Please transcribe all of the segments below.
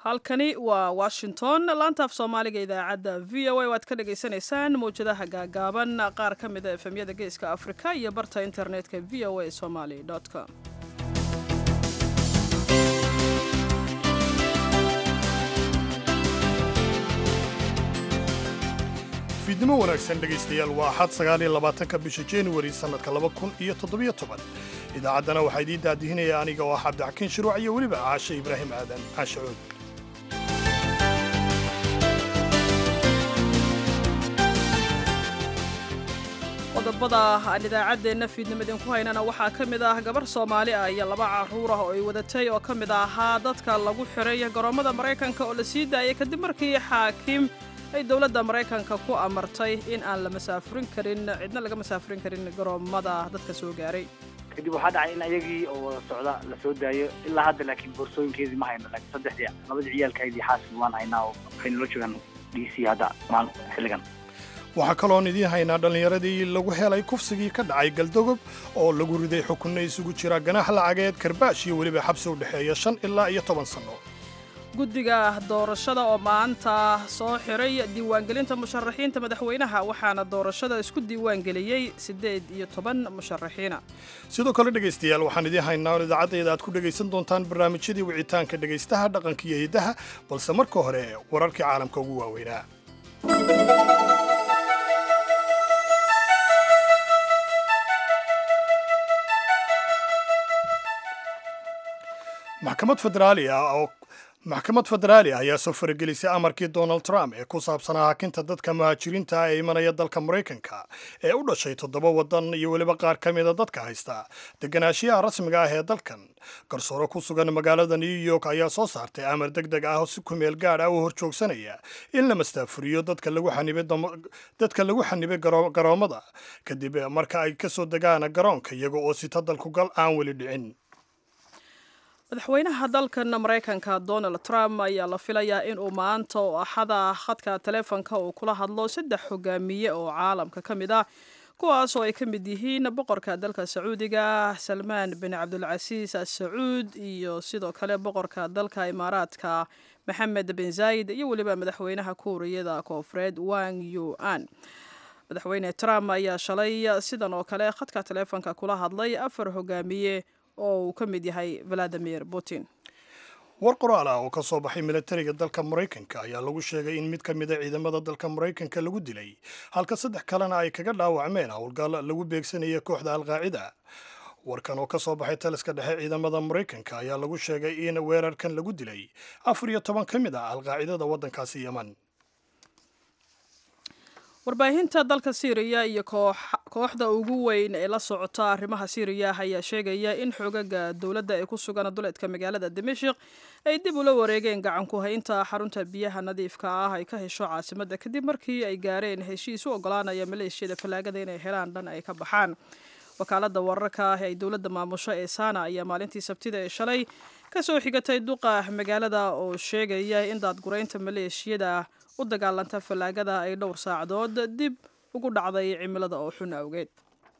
halkani waa washington laantaaf soomaaliga idaacadda v o a waad ka dhagaysanaysaan mawjadaha gaagaaban qaar ka mida efemyada geeska afrika iyo barta internetka v o a somaly com fiidnimo wanaagsan dhegaystayaal waa axad sagaaliyo labaatanka bisha januari sannadka laba kun iyo toddobiyo toban idaacaddana waxaa idiin daadihinaya aniga oo ah cabdixakiin shiruuc iyo weliba caashe ibraahim aadan caashe cood qodobada aan idaacaddeenna fiidnimo idinku haynana waxaa ka mid ah gabar soomaali ah iyo laba carruur ah oo ay wadatay oo ka mid ahaa dadka lagu xiray garoommada maraykanka oo la sii daayay kadib markii xaakiim ay dowladda maraykanka ku amartay in aan la masaafurin karin cidna laga masaafurin karin garoommada dadka soo gaaray kadib waxaa dhacay in ayagii oo wada socda la soo daayo ilaa hadda laakiin boorsooyinkeedii ma hayno laakiin saddexdii labadii ciyaalkaydii xaaskii waan haynaa oo waxay nala joogaan d c hadda maal xilligan waxaa kaloon idiin haynaa dhallinyaradii lagu helay kufsigii ka dhacay galdogob oo lagu riday xukunno isugu jira ganaax lacageed karbaash iyo weliba xabsi u dhexeeya shan ilaa iyo toban sanno guddiga doorashada oo maanta soo xiray diiwaangelinta musharaxiinta madaxweynaha waxaana doorashada isku diiwaangeliyey siddeed iyo toban musharaxiina sidoo kale dhegaystayaal waxaan idiin haynaa on idaacaddeeda aad ku dhegaysan doontaan barnaamijyadii wicitaanka dhegaystaha dhaqanka iyo hiddaha balse marka hore wararkii caalamka ugu waaweynaa maxkamad federaali ah oo maxkamad federaali ah ayaa soo faragelisay amarkii donald trump ee ku saabsanaa hakinta dadka muhaajiriinta ah ee imanaya dalka maraykanka ee u dhashay toddoba waddan iyo weliba qaar ka mida dadka haysta deganaashiyaha rasmiga ah ee dalkan garsoore ku sugan magaalada new york ayaa soo saartay amar deg deg ah oo si kumeel gaadh ah u horjoogsanaya in la mastaafuriyo dadka lagu xanibay garoommada kadib marka ay ka soo degaan garoonka iyaga oo sita dalkugal aan weli dhicin madaxweynaha dalkan maraykanka donald trump ayaa la filayaa inuu maanta oo axada khadka taleefonka uu kula hadlo saddex hogaamiye oo caalamka ka mid ah kuwaas oo ay ka mid yihiin boqorka dalka sacuudiga salmaan bin cabdulcasiis assacuud iyo sidoo kale boqorka dalka imaaraadka maxamed bin zayd iyo weliba madaxweynaha kuuriyada koofureed wang yu an madaxweyne trump ayaa shalay sidan oo kale khadka taleefonka kula hadlay afar hogaamiye oo uu ka mid yahay valadimir putin war qoraal ah oo ka soo baxay milatariga dalka maraykanka ayaa lagu sheegay in mid ka mida ciidamada dalka maraykanka lagu dilay halka saddex kalena ay kaga dhaawacmeen howlgal lagu beegsanaya kooxda alqaacida warkan oo ka soo baxay taliska dhexe ciidamada maraykanka ayaa lagu sheegay in weerarkan lagu dilay afar iyo toban ka mid ah alqaacidada waddankaasi yeman warbaahinta dalka siiriya iyo kooxda ugu weyn ee la socota arrimaha siiriya ayaa sheegaya in xoogaga dowladda ee ku sugan duleedka magaalada dimashik ay dib ula wareegeen gacan ku haynta xarunta biyaha nadiifka ah ay ka hesho caasimadda kadib markii ay gaareen heshiis u ogolaanaya maleeshiyada fallaagada inay helaan dhan ay ka baxaan wakaalada wararka ah ee ay dowladda maamusho ee sana ayaa maalintii sabtida ee shalay ka soo xigatay duqa magaalada oo sheegaya in daadguraynta maleeshiyada u dagaalanta fallaagada ay dhowr saacadood dib ugu dhacday cimilada oo xun awgeed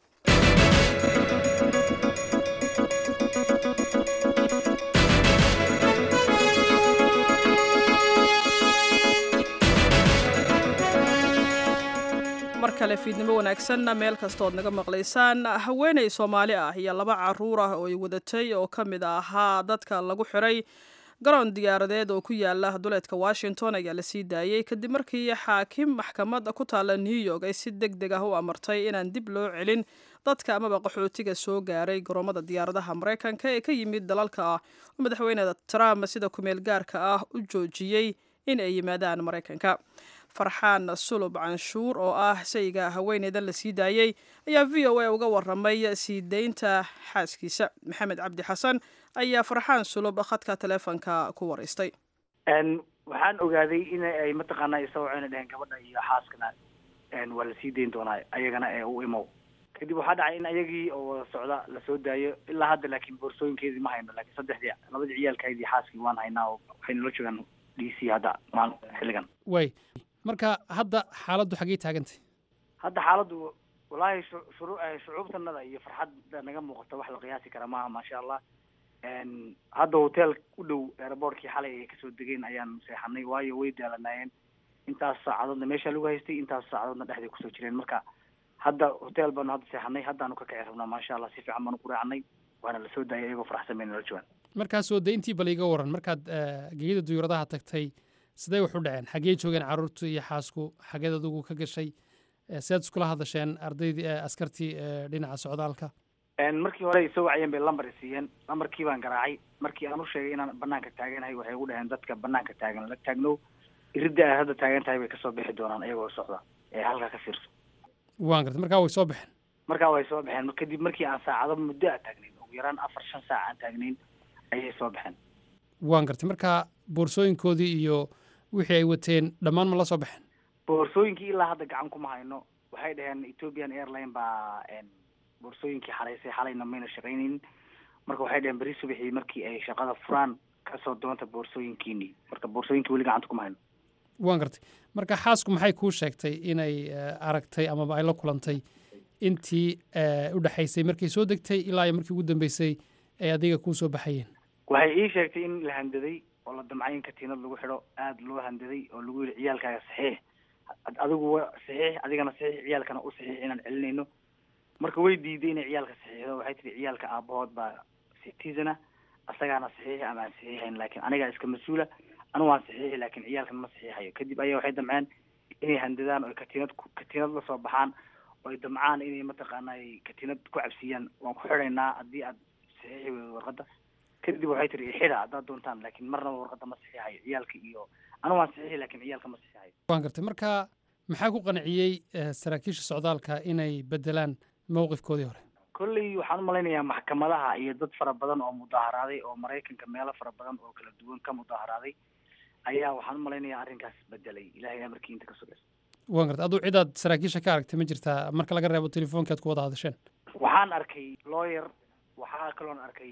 mar kale fiidnimo wanaagsanna meel kastood naga maqlaysaan haweeney soomaali ah iyo laba caruur ah oo ay wadatay oo ka mid ahaa dadka lagu xiray garoon diyaaradeed oo ku yaala duleedka washington ayaa la sii daayey kadib markii xaakim maxkamad ku taalla new york ay si deg deg ah u amartay inaan dib loo celin dadka amaba qaxootiga soo gaaray garoomada diyaaradaha maraykanka ee ka yimid dalalka ah oo madaxweyne trump sida kumeel gaarka ah u joojiyey in ay yimaadaan maraykanka farxaan sulub canshuur oo ah sayga haweeneydan la sii daayey ayaa v o a uga waramay sii daynta xaaskiisa maxamed cabdi xasan ayaa farxaan sulub khadka taleefonka ku waraystay waxaan ogaaday in ay mataqaanaa isawaceyna dheheen gabadha iyo xaaskana waa la sii dayn doonaa ayagana ee u imow kadib waxaa dhacay in ayagii oo wada socda la soo daayo ilaa hadda laakiin boorsooyinkeedii ma hayno laakiin saddexdii labadii ciyaalkaydii xaaskii waan haynaa oo waxay nala joogaan d c hadda maal xilligan way marka hadda xaaladdu xaggey taagantay hadda xaaladdu wallaahi shuru shucuubtanada iyo farxadda naga muuqata wax la qiyaasi kara maaha maasha allah hadda hotel u dhow airboortkii xalay ay kasoo degeen ayaan seexanay waayo way daalanaayeen intaas saacadoodna meeshaa lagu haystay intaas saacadoodna dhexday kusoo jireen marka hadda hotel baanu hadda seexanay haddaanu ka kici rabnaa maasha allah si fiican baanu ku raacnay waana lasoo daayay iyagoo faraxsan bayna la joogaan markaas oo dayntii bal iga waran markaad gegida duyuuradaha tagtay sidee wax u dhaceen xaggee joogeen carruurtu iyo xaasku xageed adigu ka gashay sidaad iskula hadasheen ardaydii askartii dhinaca socdaalka markii hore ay soo wacayeen bay lambar siiyeen lambarkii baan garaacay markii aan u sheegay inaan banaanka taaganahay waxay ugu dhaheen dadka banaanka taagan la taagnow iridda aad hadda taagan tahay bay kasoo bixi doonaan iyagoo socda ee halkaa ka fiirso waan gartay markaa way soo baxeen markaa way soo baxeen kadib markii aan saacado muddo a taagnayn ugu yaraan afar shan saac aan taagnayn ayay soo baxeen waan gartay markaa boorsooyinkoodii iyo wixii ay wateen dhammaan ma la soo baxeen boorsooyinkii ilaa hadda gacan kuma hayno waxay dhaheen ethiopian airline baa boorsooyinkii xalaysay xalayna mayna shaqaynaynin marka waxay dhaheen beri subaxii markii ay shaqada furaan kasoo doonta boorsooyinkiini marka boorsooyinkii weli gacanta kuma hayno waan gartay marka xaasku maxay kuu sheegtay inay aragtay amaba ay la kulantay intii u dhexaysay markay soo degtay ilaa iyo markii ugu dambeysay ay adiga kuu soo baxayeen waxay ii sheegtay in la handaday oo la damcay in katiinad lagu xidho aada loo handaday oo lagu yidhi ciyaalkaaga saxiix adigu saxiix adigana saxiix ciyaalkana u saxiix inaan celinayno marka way diiday inay ciyaalka saxiixdo waxay tihi ciyaalka aabahood baa citizana asagaana saxiixi ama aan saxiixayn laakiin anigaa iska mas-uula anigu waan saxiixi laakiin ciyaalkan ma saxiixayo kadib ayaa waxay damceen inay handadaan oo katiinad katiinad la soo baxaan oo ay damcaan inay mataqaana ay katiinad ku cabsiiyaan waan ku xidhaynaa haddii aad saxiixi weydo warqadda kadib waxay tihi ixida haddaad doontaan laakiin marnaba warqadda ma saxiixayo ciyaalka iyo anigu waan saxiixi laakiin ciyaalka ma saxiixayo waan gartay marka maxaa ku qanciyey saraakiisha socdaalka inay bedelaan mowqifkoodii hore kolley waxaan umalaynayaa maxkamadaha iyo dad fara badan oo mudaaharaaday oo maraykanka meelo fara badan oo kala duwan ka mudaaharaaday ayaa waxaan umalaynayaa arrinkaas bedelay ilahay amarkii inta ka sugaysa waan gartay aduu cidaad saraakiisha ka aragtay ma jirtaa marka laga reebo telefoonki aad ku wada hadasheen waxaan arkay lawyer waxaa kaloon arkay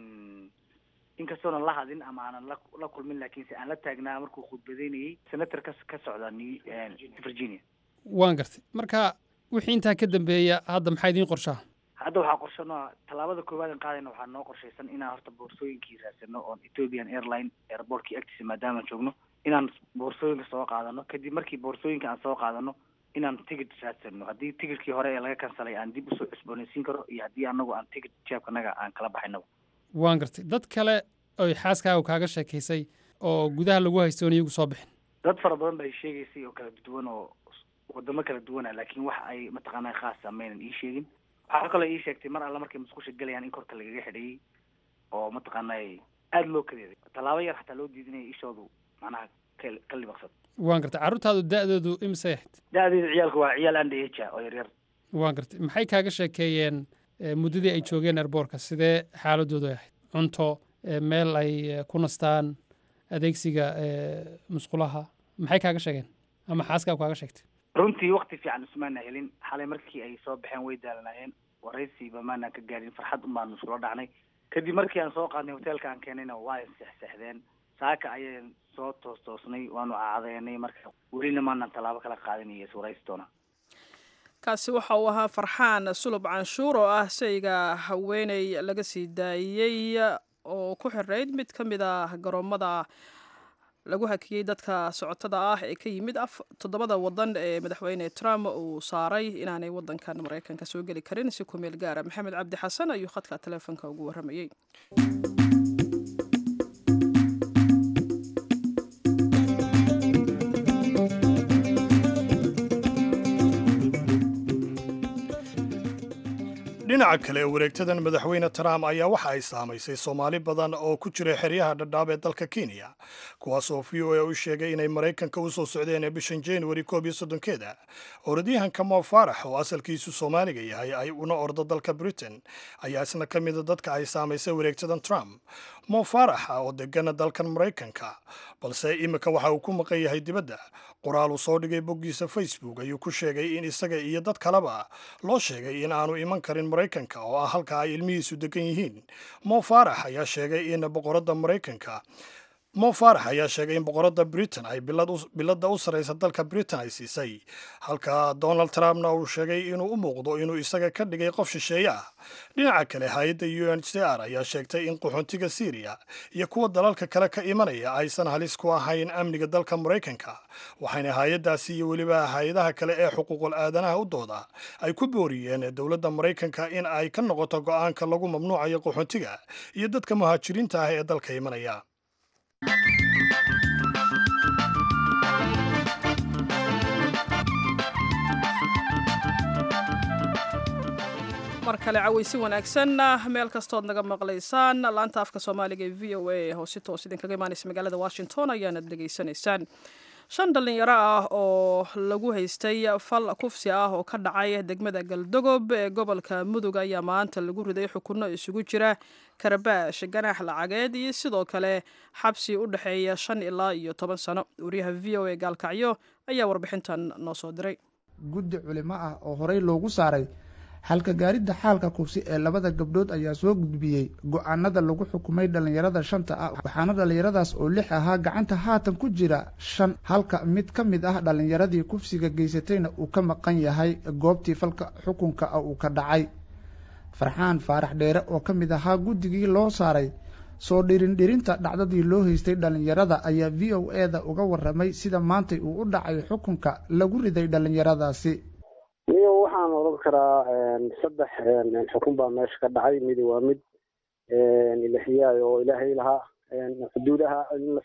inkastoonan la hadin ama aanan la la kulmin laakiinse aan la taagnaa markuu khudbadaynayay senator ka ka socda new virginia waan gartay marka wixii intaa ka dambeeya hadda maxaa idiin qorshaa hadda waxaa qorshano tallaabada koowaad aan qaadayna waxaa noo qorshaysan inaan horta boorsooyinkii raadsano oon ethiopian airline airportkii agtiisa maadaamaan joogno inaan boorsooyinka soo qaadano kadib markii boorsooyinka aan soo qaadano inaan tigid raadsano haddii tigidkii hore ee laga kansalay aan dib usoo cusboonaysiin karo iyo haddii anagu aan tigid jeebkanaga aan kala baxaynaba waan gartay dad kale oy xaaskaaga kaaga sheekaysay oo gudaha lagu haysto oon iyagu soo bixin dad fara badan bay sheegaysay oo kala duwan oo wadamo kala duwana laakiin wax ay mataqaanaa khaasa maynan ii sheegin waxaa kaloo ii sheegtay mar alla markay musqusha gelayaan in korka lagaga xidhayay oo mataqaanaa aada loo kadeeday tallaabo yar xataa loo diidinaya ishoodu macnaha ka libaqsad waan gartay carruurtaadu da'doodu imisay ahayd da-deeda ciyaalku waa ciyaal andha oo yaryar waan gartay maxay kaaga sheekeeyeen muddadii ay joogeen airboortka sidee xaaladoodu ay ahayd cunto meel ay ku nastaan adeegsiga musqulaha maxay kaaga sheegeen ama xaaskaagu kaaga sheegtay runtii wakti fiican ismaana helin xalay markii ay soo baxeen way daalanaayeen waraysiba maanaan ka gaadhin farxad un baanu iskula dhacnay kadib markii aan soo qaadnay hoteelka aan keenayna waa sexsexdeen saaka ayaan soo toos toosnay waanu caadeenay marka welina maanaan tallaabo kala qaadinaya iswaraysi doonaa kaasi waxa uu ahaa farxaan sulub canshuur oo ah shayga haweeney laga sii daayey oo ku xirayd mid ka mid ah garoomada lagu hakiyey dadka socotada ah ee ka yimid toddobada wadan ee madaxweyne trump uu saaray inaanay wadankan maraykanka soo geli karin si ku meel gaara maxamed cabdi xasan ayuu khadka taleefonka ugu warramayey dhinaca kale wareegtadan madaxweyne trump ayaa waxa ay saamaysay soomaali badan oo ku jira xeryaha dhadhaab ee dalka kenya kuwaasoo v o a u sheegay inay maraykanka u soo socdeen ee bishan januari koob iyo soddonkeeda orodyahanka mo faarax oo asalkiisu soomaaliga yahay ay una ordo dalka britain ayaa isna ka mida dadka ay saamaysay wareegtadan trump mo faaraxa oo degana dalkan maraykanka balse imika waxa uu ku maqan yahay dibadda qoraal uu soo dhigay boggiisa facebook ayuu ku sheegay in isaga iyo dad kaleba loo sheegay in aanu iman karin maraykanka oo ah halka ay ilmihiisu degan yihiin mo faarax ayaa sheegay in boqoradda maraykanka mo faarax ayaa sheegay in boqoradda britain ay biladda u sarraysa dalka britain ay siisay halka donald trumpna uu sheegay inuu u muuqdo inuu isaga ka dhigay qof shisheeye ah dhinaca kale hay-adda u n c r ayaa sheegtay in qaxoontiga syriya iyo kuwa dalalka kale ka imanaya aysan halis ku ahayn amniga dalka maraykanka waxayna hay-addaasi iyo weliba hay-adaha kale ee xuquuqul aadanaha u dooda ay ku booriyeen dowladda maraykanka in ay ka noqoto go'aanka lagu mamnuucayo qaxoontiga iyo dadka muhaajiriinta ah ee dalka imanaya mar kale cawaysi wanaagsan meel kastood naga maqlaysaan laanta afka soomaaliga ee v o a oo si toos idinkaga imaanaysa magaalada washington ayaanad dhegaysanaysaan shan dhallinyaro ah oo lagu haystay fal kufsi ah oo ka dhacay degmada galdogob ee gobolka mudug ayaa maanta lagu riday xukunno isugu jira karabaash ganax lacageed iyo sidoo kale xabsi u dhexeeya shan ilaa iyo toban sano wariyaha v o a gaalkacyo ayaa warbixintan noo soo diray guddi culimo ah oo horey loogu saaray halka gaaridda xaalka kufsi ee labada gabdhood ayaa soo gudbiyey go-aanada lagu xukumay dhallinyarada shanta ah waxaana dhallinyaradaas oo lix ahaa gacanta haatan ku jira shan halka mid ka mid ah dhallinyaradii kufsiga geysatayna uu ka maqan yahay goobtii falka xukunka ah uu ka dhacay farxaan faarax dheere oo ka mid ahaa guddigii loo saaray soo dhirindhirinta dhacdadii loo haystay dhallinyarada ayaa v o e da uga waramay sida maantay uu u dhacay xukunka lagu riday dhallinyaradaasi niyo waxaan odhan karaa saddex xukun baa meesha ka dhacay midi waa mid ilahiyaay oo ilaahay lahaa xuduudaha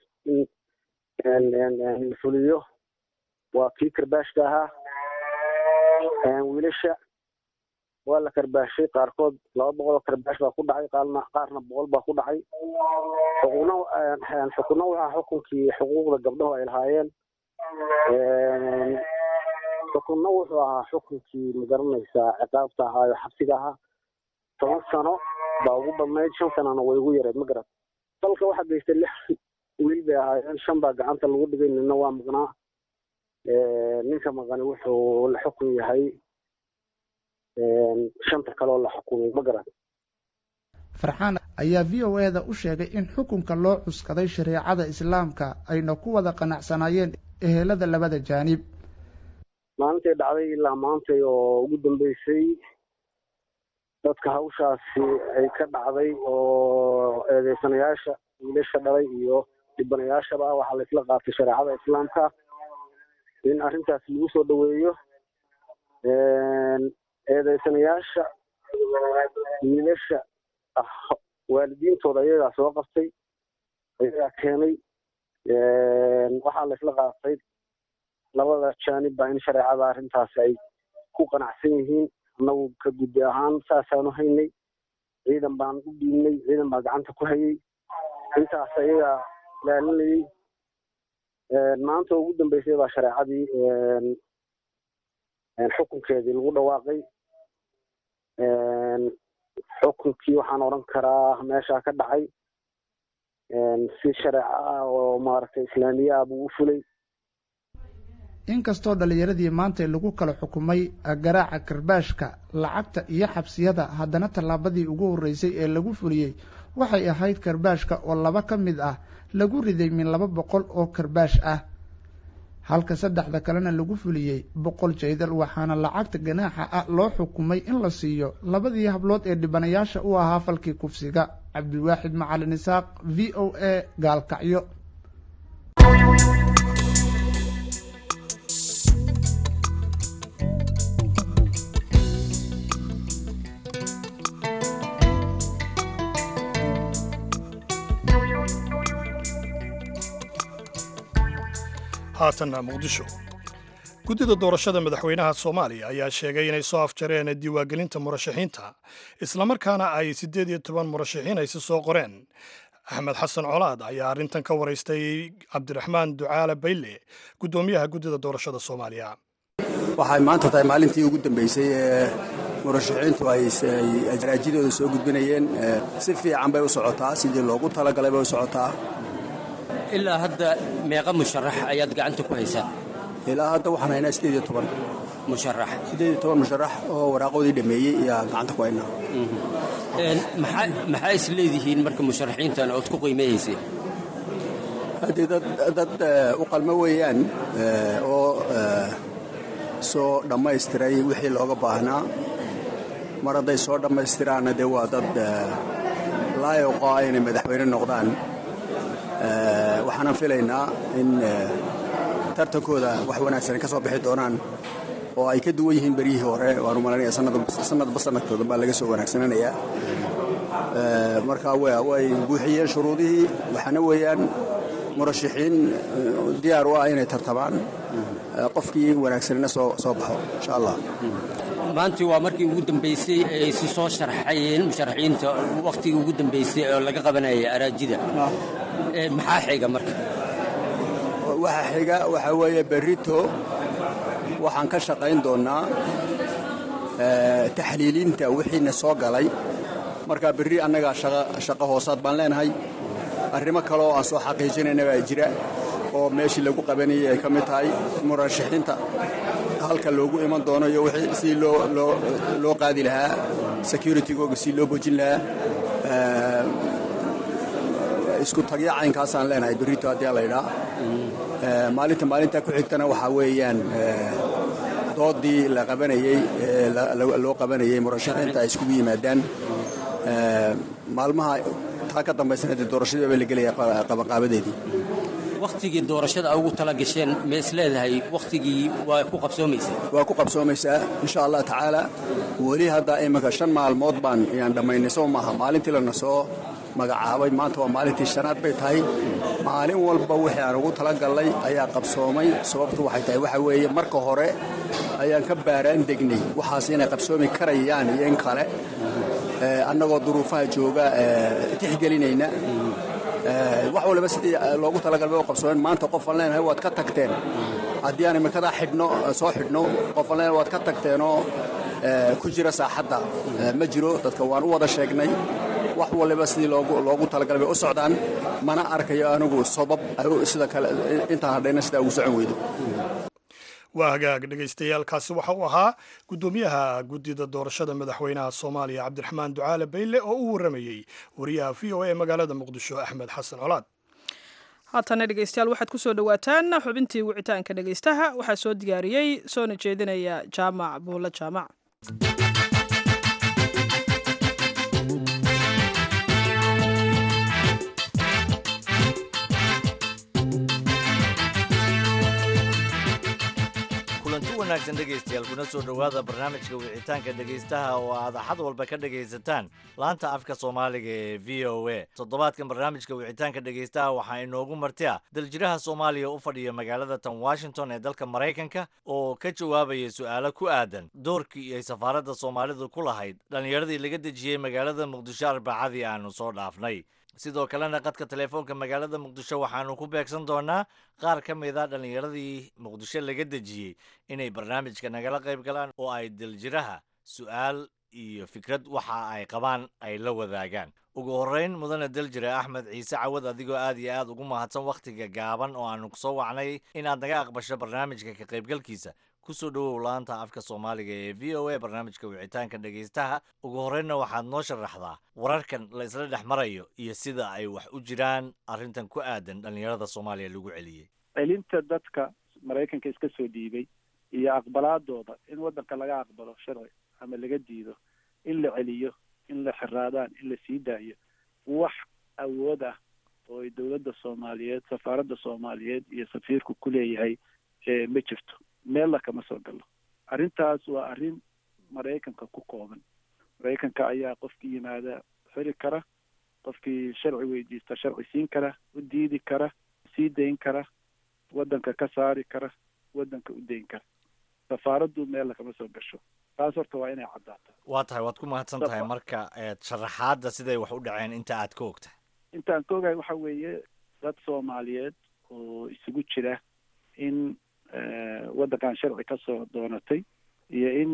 in la fuliyo waa kii karbaashka ahaa wiilasha waa la karbaashay qaarkood laba boqol oo karbaash baa ku dhacay qaarna qaarna boqol baa ku dhacay xukunna xukunna waxaa xukunkii xuquuqda gabdhahu ay lahaayeen xukunna wuxuu ahaa xukunkii magaranaysaa ciqaabta ahaayo xabsiga ahaa toban sano baa ugu badnayd shan sanana way ugu yareed ma garat dalka waxaa geystay lix wiil bay ahaayeen shan baa gacanta lagu dhigay nina waa maqnaa ninka maqani wuxuu la xukun yahay shanta kaleoo la xukumay ma garat farxaan ayaa v o e da u sheegay in xukunka loo cuskaday shareecada islaamka ayna ku wada qanacsanaayeen ehelada labada jaanib maalintay dhacday ilaa maantay oo ugu dambeysay dadka hawshaasi ay ka dhacday oo eedeysanayaasha wiilasha dhalay iyo dhibanayaashaba waxaa laysla qaatay shareecada islaamka in arrintaas lagu soo dhoweeyo eedeysanayaasha wiilasha waalidiintooda ayagaa soo qabtay ayagaa keenay waxaa laysla qaatay labada jaanib baa in shareecada arrintaasi ay ku qanacsan yihiin annagu ka guddi ahaan saasaanu haynay ciidan baan u dhiibnay ciidan baa gacanta ku hayay intaas ayagaa ilaalinayay maanta ugu dambeysay baa shareecadii xukunkeedii lagu dhawaaqay xukunkii waxaan odhan karaa meeshaa ka dhacay si shareeco ah oo maaragtay islaamiye ah buu u fulay inkastoo dhallinyaradii maantay lagu kala xukumay garaaca karbaashka lacagta iyo xabsiyada haddana tallaabadii ugu horreysay ee lagu fuliyey waxay ahayd karbaashka oo laba ka mid ah lagu riday min laba boqol oo karbaash ah halka saddexda kalena lagu fuliyey boqol jaydal waxaana lacagta ganaaxa ah loo xukumay in la siiyo labadii hablood ee dhibanayaasha u ahaa falkii kufsiga cabdiwaaxid macalin isaaq v o a gaalkacyo haatanna muqdisho guddida doorashada madaxweynaha soomaaliya ayaa sheegay inay soo afjareen diiwaangelinta murashaxiinta islamarkaana ay siddeed iyo toban murashaxiin aysi soo qoreen axmed xasan colaad ayaa arrintan ka waraystay cabdiraxmaan ducaale bayle guddoomiyaha guddida doorashada soomaaliya waxay maanta tahay maalintii ugu dambeysay ee murashaxiintu ay araajidooda soo gudbinayeen si fiican bay u socotaa sidii loogu talagalay bay u socotaa ilaa hadda meeqa musharax ayaad gacanta ku haysaa ilaa hadda waxaan haynaa siddeed iyo toban musharax siddeed iyo toban musharax oo waraaqoodii dhammeeyey ayaa gacanta ku haynaa maxaa is leedihiin marka musharaxiintan ood ku qiimeeyaysay haddii dad dad u qalmo weeyaan oo soo dhammaystiray wixii looga baahnaa mar hadday soo dhammaystiraanna dee waa dad laayoqo ah inay madaxweyne noqdaan waxaanan filaynaa in tartankooda wax wanaagsan ka soo bixi doonaan oo ay ka duwan yihiin beryihii hore waanu malanaya sanadba sanadkooda baa laga soo wanaagsananayaa marka way buuxiyeen shuruudihii waxaana weeyaan murashaxiin diyaar u ah inay tartamaan qofkii wanaagsanina soo baxo insha allah maantii waa markii ugu dambaysay ay si soo sharxayeen musharaxiinta wakhtigii ugu dambaysay oo laga qabanayay araajida maxaa xiga marka waxa xiga waxaa weeye berrito waxaan ka shaqayn doonnaa taxliilinta wixiina soo galay marka berri annagaa shaqo hoosaad baan leenahay arrimo kale oo aan soo xaqiijinayna baa jira oo meeshii lagu qabanayay ay ka mid tahay murashaxiinta halka loogu iman doono iyo wixii si loo qaadi lahaa securitygooga si loo bojin lahaa isku tagya caynkaasaan leenahay berrito haddii laydhaa maalinta maalintaa ku xigtana waxaa weeyaan doodii la qabanayey loo qabanayey murashaxiinta ay iskugu yimaadaan maalmaha taa ka dambaysana dee doorashadii baa la gelaya qabanqaabadeedii wakhtigii doorashada ugu tala gasheen ma is leedahay wakhtigii waa ku qabsoomaysaa waa ku qabsoomaysaa insha allah tacaala weli hadda iminka shan maalmood baan yaan dhammaynay soo maaha maalintii lana soo magacaabay maanta waa maalintii shanaad bay tahay maalin walba wixii aan ugu talagallay ayaa qabsoomay sababtu waxay tahay waxa weeye marka hore ayaan ka baaraan degnay waxaas inay qabsoomi karayaan iyo in kale annagoo duruufaha jooga tixgelinayna wax waliba sidii loogu talagalbay oo qabsoomeen maanta qofaan leenahay waad ka tagteen haddii aan imikadaa xidhno soo xidhno qofaan leenahay waad ka tagteenoo ku jira saaxadda ma jiro dadka waan u wada sheegnay wax waliba sidii loogu talagalay bay u socdaan mana arkayo anigu sabab sida kale intaan hadhayna sidaa ugu socon weydo waa hagaag dhegaystayaaalkaasi waxa uu ahaa guddoomiyaha guddida doorashada madaxweynaha soomaaliya cabdiraxmaan ducaale bayle oo u warramayey wariyaha v o a magaalada muqdisho axmed xasan colaad haatana dhegeystayaal waxaad ku soo dhowaataan xubintii wicitaanka dhegeystaha waxaa soo diyaariyey soona jeedinaya jaamac buulle jaamac kulanti wanaagsan dhegaystayaal kuna soo dhowaada barnaamijka wicitaanka dhegaystaha oo aad axad walba ka dhegaysataan laanta afka soomaaliga ee v o a toddobaadkan barnaamijka wicitaanka dhegaystaha waxaa inoogu martia daljiraha soomaaliya u fadhiya magaalada tan washington ee dalka maraykanka oo ka jawaabaya su'aalo ku aadan doorkii ay safaaradda soomaalidu ku lahayd dhallinyaradii laga dejiyey magaalada muqdisho arbacadii aanu soo dhaafnay sidoo kalena qadka teleefoonka magaalada muqdisho waxaanu ku beegsan doonaa qaar ka mid a dhallinyaradii muqdisho laga dejiyey inay barnaamijka nagala qayb galaan oo ay daljiraha su'aal iyo fikrad waxa ay qabaan ay la wadaagaan ugu horreyn mudane daljire axmed ciise cawad adigoo aad iyo aad ugu mahadsan wakhtiga gaaban oo aanu kusoo wacnay inaad naga aqbasho barnaamijka ka qaybgalkiisa kusoo dhowow laanta afka soomaaliga ee v o a barnaamijka wicitaanka dhegaystaha ugu horreynna waxaad noo sharaxdaa wararkan la isla dhex marayo iyo sida ay wax u jiraan arrintan ku aadan dhallinyarada soomaaliya lagu celiyey celinta dadka maraykanka iska soo dhiibay iyo aqbalaadooda in waddanka laga aqbalo sharci ama laga diido in la celiyo in la xiraadaan in la sii daayo wax awood ah oo ay dowladda soomaaliyeed safaaradda soomaaliyeed iyo safiirku ku leeyahay ma jirto meella kama soo galo arrintaas waa arrin maraykanka ku kooban maraykanka ayaa qofkii yimaada xiri kara qofkii sharci weydiista sharci siin kara u diidi kara sii dayn kara waddanka ka saari kara waddanka u dayn kara safaaraddu meella kama soo gasho taas horta waa inay caddaato waa tahay waad ku mahadsan tahay marka sharaxaadda siday wax u dhaceen inta aad ka og tahay intaan ka ogahay waxa weeye dad soomaaliyeed oo isugu jira in waddankan sharci ka soo doonatay iyo in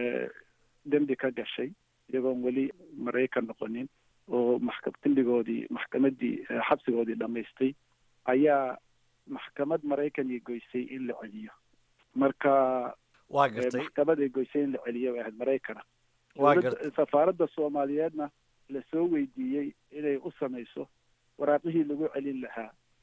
dembi ka gashay iyagoon weli maraykan noqonin oo maxka dembigoodii maxkamaddii xabsigoodii dhammaystay ayaa maxkamad maraykan iyo goysay in la celiyo marka waa gartay maxkamad ay goysay in la celiyo ay ahayd maraykana waa gartay safaaradda soomaaliyeedna lasoo weydiiyey inay u samayso waraaqihii lagu celin lahaa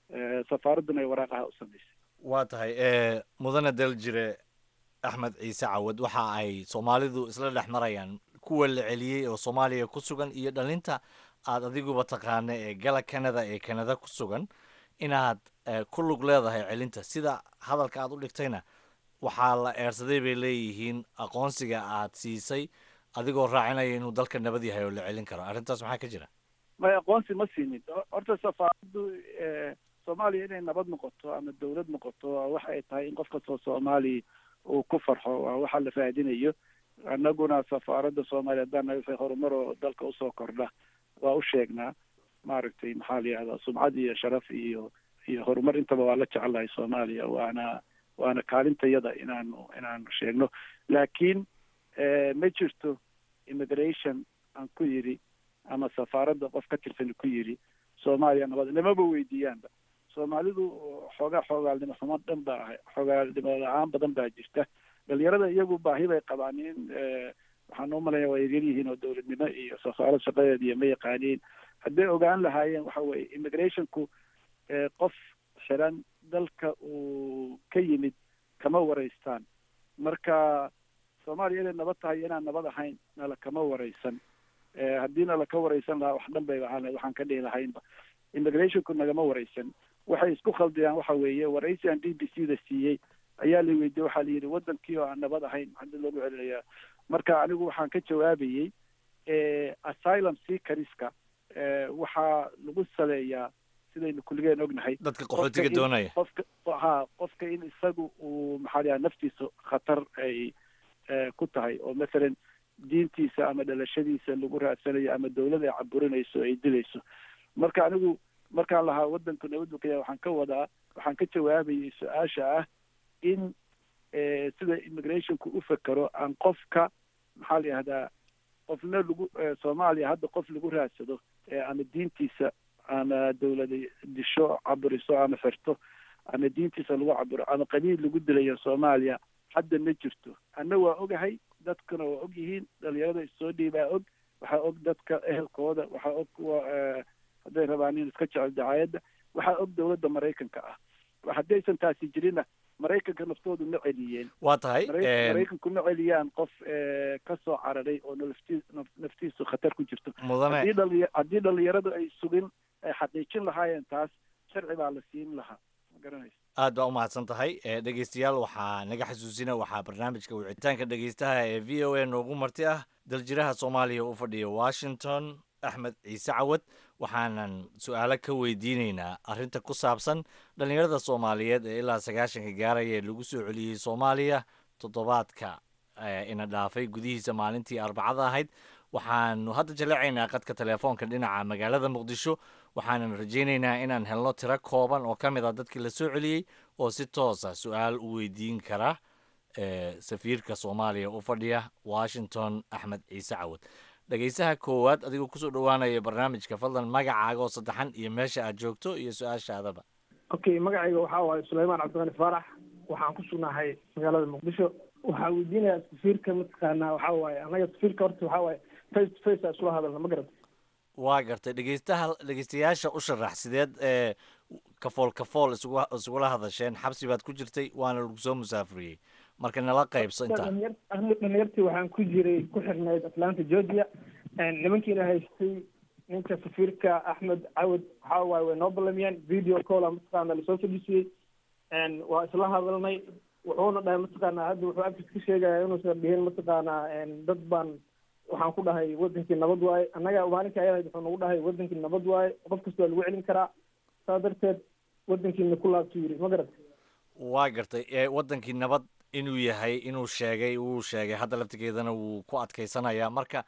safaaradduna ay waraaqaha u samaysay waa tahay mudane daljire axmed ciise cawad waxa ay soomaalidu isla dhex marayaan kuwa la celiyey oo soomaaliya ku sugan iyo dhalinta aad adiguba taqaana ee gala canada ee canada ku sugan inaad ku lug leedahay celinta sida hadalka aad u dhigtayna waxaa la eersaday bay leeyihiin aqoonsiga aad siisay adigoo raacinaya inuu dalka nabad yahay oo la celin karo arrintaas maxaa ka jira may aqoonsi ma siinin horta safaaraddu soomaaliya inay nabad noqoto ama dawlad noqoto waxa ay tahay in qof kastoo soomaaliya uu ku farxo waa waxa la raadinayo annaguna safaaradda soomaaliya haddaan wixii horumar oo dalka usoo kordha waa u sheegnaa maaragtay maxaa la yihahdaa sumcad iyo sharaf iyo iyo horumar intaba waa la jecelahay soomaaliya waana waana kaalintayada inaanu inaanu sheegno laakiin ma jirto immigration aan ku yidhi ama safaaradda qof ka tirsan ku yidhi soomaaliya nabad lamaba weydiiyaanba soomaalidu xoogaa xoogaalnimo xumo dhan baa ahay xoogaalnimo la-aan badan baa jirta dhalinyarada iyagu baahi bay qabaan in waxaan u malaya waa yaryar yihiin oo dowladnimo iyo safaarad shaqadeed iyo ma yaqaaniin hadday ogaan lahaayeen waxa weeye immigrationku qof xiran dalka uu ka yimid kama waraystaan marka soomaaliya inay nabad tahay inaan nabad ahayn nala kama waraysan haddii nala ka waraysan lahaa wax dhan bay ahaan waxaan ka dhihi lahaynba immigrationku nagama waraysan waxay isku khaldiyaan waxa weeye waraysi aan d b c da siiyey ayaa la weydiiyey waxaa la yidhi wadankii oo aan nabad ahayn maxaa loogu celinayaa marka anigu waxaan ka jawaabayey asylum seekeriska waxaa lagu saleeyaa sidaynu kulligeen ognahay dadka qaxootiga doonaya qofka ha qofka in isagu uu maxaa layaha naftiisa khatar ay ku tahay oo mathalan diintiisa ama dhalashadiisa lagu raadsanayo ama dawlad ay caburinayso ay dilayso marka anigu markaan lahaa wadanku nabad buu ka yahay waxaan ka wadaa waxaan ka jawaabayay su-aasha ah in sida immigrationku u fekero aan qofka maxaa la yihahdaa qofna lagu soomaaliya hadda qof lagu raadsado ama diintiisa ama dawlada disho caburiso ama xirto ama diintiisa lagu caburo ama qabiil lagu dilayo soomaaliya hadda ma jirto anna waa ogahay dadkuna waa og yihiin dhalinyarada issoo dhiibaa og waxaa og dadka ehelkooda waxaa og kuwa hadday rabaan in iska jecel dacaayadda waxaa og dawladda maraykanka ah haddaysan taasi jirinna maraykanka naftoodu ma celiyeen waa tahay maraykanku ma celiyaan qof ka soo cararay oo nafti naftiisu khatar ku jirto mudane haddii dhali haddii dhalinyaradu ay sugin ay xaqiijin lahaayeen taas sharci baa la siin lahaa ma garanaysa aad baa umahadsan tahay dhegeystayaal waxaa naga xasuusina waxaa barnaamijka wicitaanka dhegeystaha ee v o a noogu marti ah daljiraha soomaaliya u fadhiya washington axmed ciise cawad waxaanan su-aalo ka weydiineynaa arrinta ku saabsan dhallinyarada soomaaliyeed ee ilaa sagaashanka gaaraya ee lagu soo celiyey soomaaliya toddobaadka ina dhaafay gudihiisa maalintii arbacada ahayd waxaanu hadda jaleecaynaa qadka telefoonka dhinaca magaalada muqdisho waxaanan rajaynaynaa inaan helno tiro kooban oo ka mid ah dadkii la soo celiyey oo si toosa su-aal u weydiin kara safiirka soomaaliya u fadhiya washington axmed ciise cawad dhegeysaha koowaad adigoo kusoo dhowaanaya barnaamijka fadlan magacaaga oo saddexan iyo meesha aad joogto iyo su-aashaadaba okay magacayga waxaa waaye sulaymaan cabdiqani faarax waxaan ku sugnahay magaalada muqdisho waxaa weydiinayaa safiirka mataqaanaa waxaa waaye anaga safiirka horta waxaa waaye face to face aa iskula hadalna ma garata waa gartay dhegeystaha dhegeystayaasha u sharax sideed ee kafool kafool isugu isugula hadasheen xabsi baad ku jirtay waana lagu soo musaafuriyey marka nala qaybso intaa aniga dhalinyartii waxaan ku jiray ku xirnayd atlanta georgia nimankiina haystay ninka safiirka axmed cawad waxaa waaye way noo ballamiyeen video calla mataqaana lasoo fadhiisiyey waa isla hadalnay wuxuuna dhahay mataqaana hadda wuxuu afis ka sheegaya inuusan dhihin mataqaanaa dad baan waxaan ku dhahay wadankii nabad waaye annaga maalinka ayada wuxuu nagu dhahay wadankii nabad waaye qof kasta waa lagu celin karaa saa darteed wadankiina ku laabtu yiri ma garat waa gartay wadankii nabad inuu yahay inuu sheegay wuu sheegay hadda laftigeedana wuu ku adkaysanayaa marka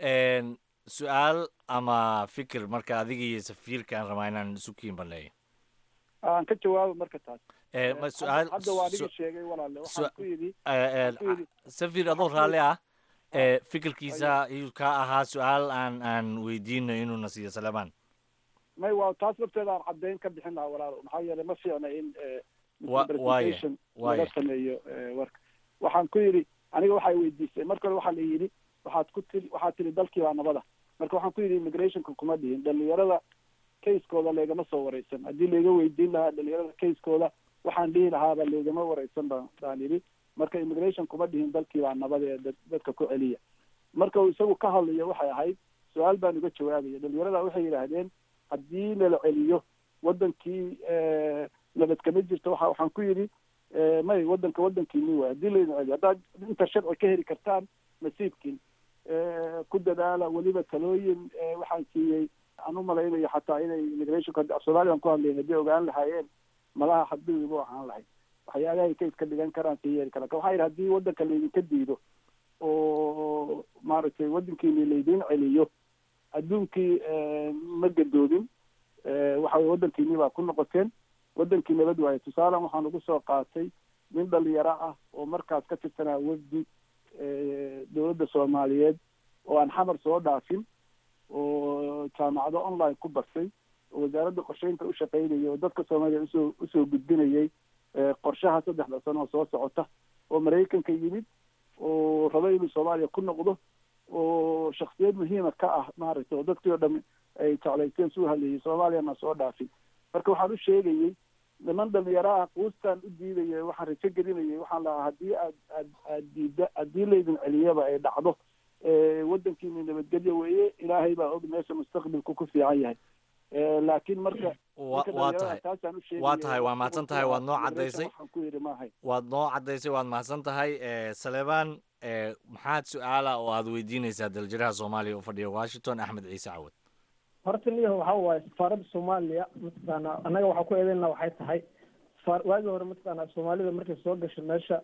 su-aal ama fikir marka adiga iyo safiirkaan rabaa inaan isu kiin baneeyo aan ka jawaabo marka taas ma su-aal hadda waa adiga sheegay walaale waxaan ku yidhi safiir adoo raalli ah fikirkiisa ayuu ka ahaa su-aal aan aan weydiino inuuna siiyo salemaan may waa taas lafteeda aan caddeyn ka bixin lahaa walaalo maxaa yeelay ma fiicna in waaya laga sameeyo warka waxaan ku yidhi aniga waxay weydiisay marka hore waxaa la yidhi waxaad ku tiri waxaad tiri dalkii baa nabada marka waxaan ku yidhi immigrationka kuma dhihin dhalinyarada kayskooda laygama soo wareysan haddii layga weydiin lahaa dhalinyarada kayskooda waxaan dhihi lahaaba laygama wareysan ba baan yidhi marka immigration kuma dhihin dalkii baa nabad ee dadka ku celiya marka uu isagu ka hadlayo waxay ahayd su-aal baan uga jawaabaya dhalinyarada waxay yidhaahdeen haddii nala celiyo wadankii nabad kama jirto waxa waxaan ku yidhi may wadanka wadankiini waay haddii laydin celiyo haddaad inta sharci ka heli kartaan nasiibkiin ku dadaala weliba talooyin waxaan siiyey aan u malaynayo xataa inay immigrationka af soomaaliyan ku hadlayen haddii ogaan lahaayeen malaha xadbigiibu ahaan lahayd waxyaalahay ka iska dhigan karaan ka yeeli karaan waxaa yidhi haddii wadanka laydinka diido oo maaragtay wadankiini laydin celiyo adduunkii ma gadoodin waxa weye wadankiini baa ku noqoteen wadankii nabad waaye tusaalan waxaan ugu soo qaatay nin dhalinyaro ah oo markaas ka tirsanaa wafdi dowladda soomaaliyeed oo aan xamar soo dhaafin oo jaamacado online ku bartay oo wasaaradda qorsheynta u shaqaynayay oo dadka soomaaliya usoo usoo gudbinayay qorshaha saddexda sano oo soo socota oo maraykanka yimid oo rabo inuu soomaaliya ku noqdo oo shaksiyad muhiima ka ah maaragtay oo dadkii oo dham ay jeclaysteen suu hadlayay soomaaliyana soo dhaafin marka waxaan u sheegayey niman dhalinyaro ah quustaan u diidaya waxaan rajo gelinayay waxaan lahaa haddii aad aad aad diida haddii laydin celiyaba ay dhacdo wadankiina nabadgelyo weeye ilaahay baa og meesha mustaqbalku ku fiican yahay laakiin marka waa tahay waa tahay waa mahadsan tahay waad noo caddaysay waad noo caddaysay waad mahadsan tahay saleebaan maxaad su-aala oo aad weydiinaysaa daljiraha soomaaliya u fadhiya washington axmed ciise cawad horta niyaho waxa waaye safaaradda soomaaliya mataqaana annaga waxaa ku eedeynaa waxay tahay safaar waagii hore mataqaana soomaalida markay soo gasho meesha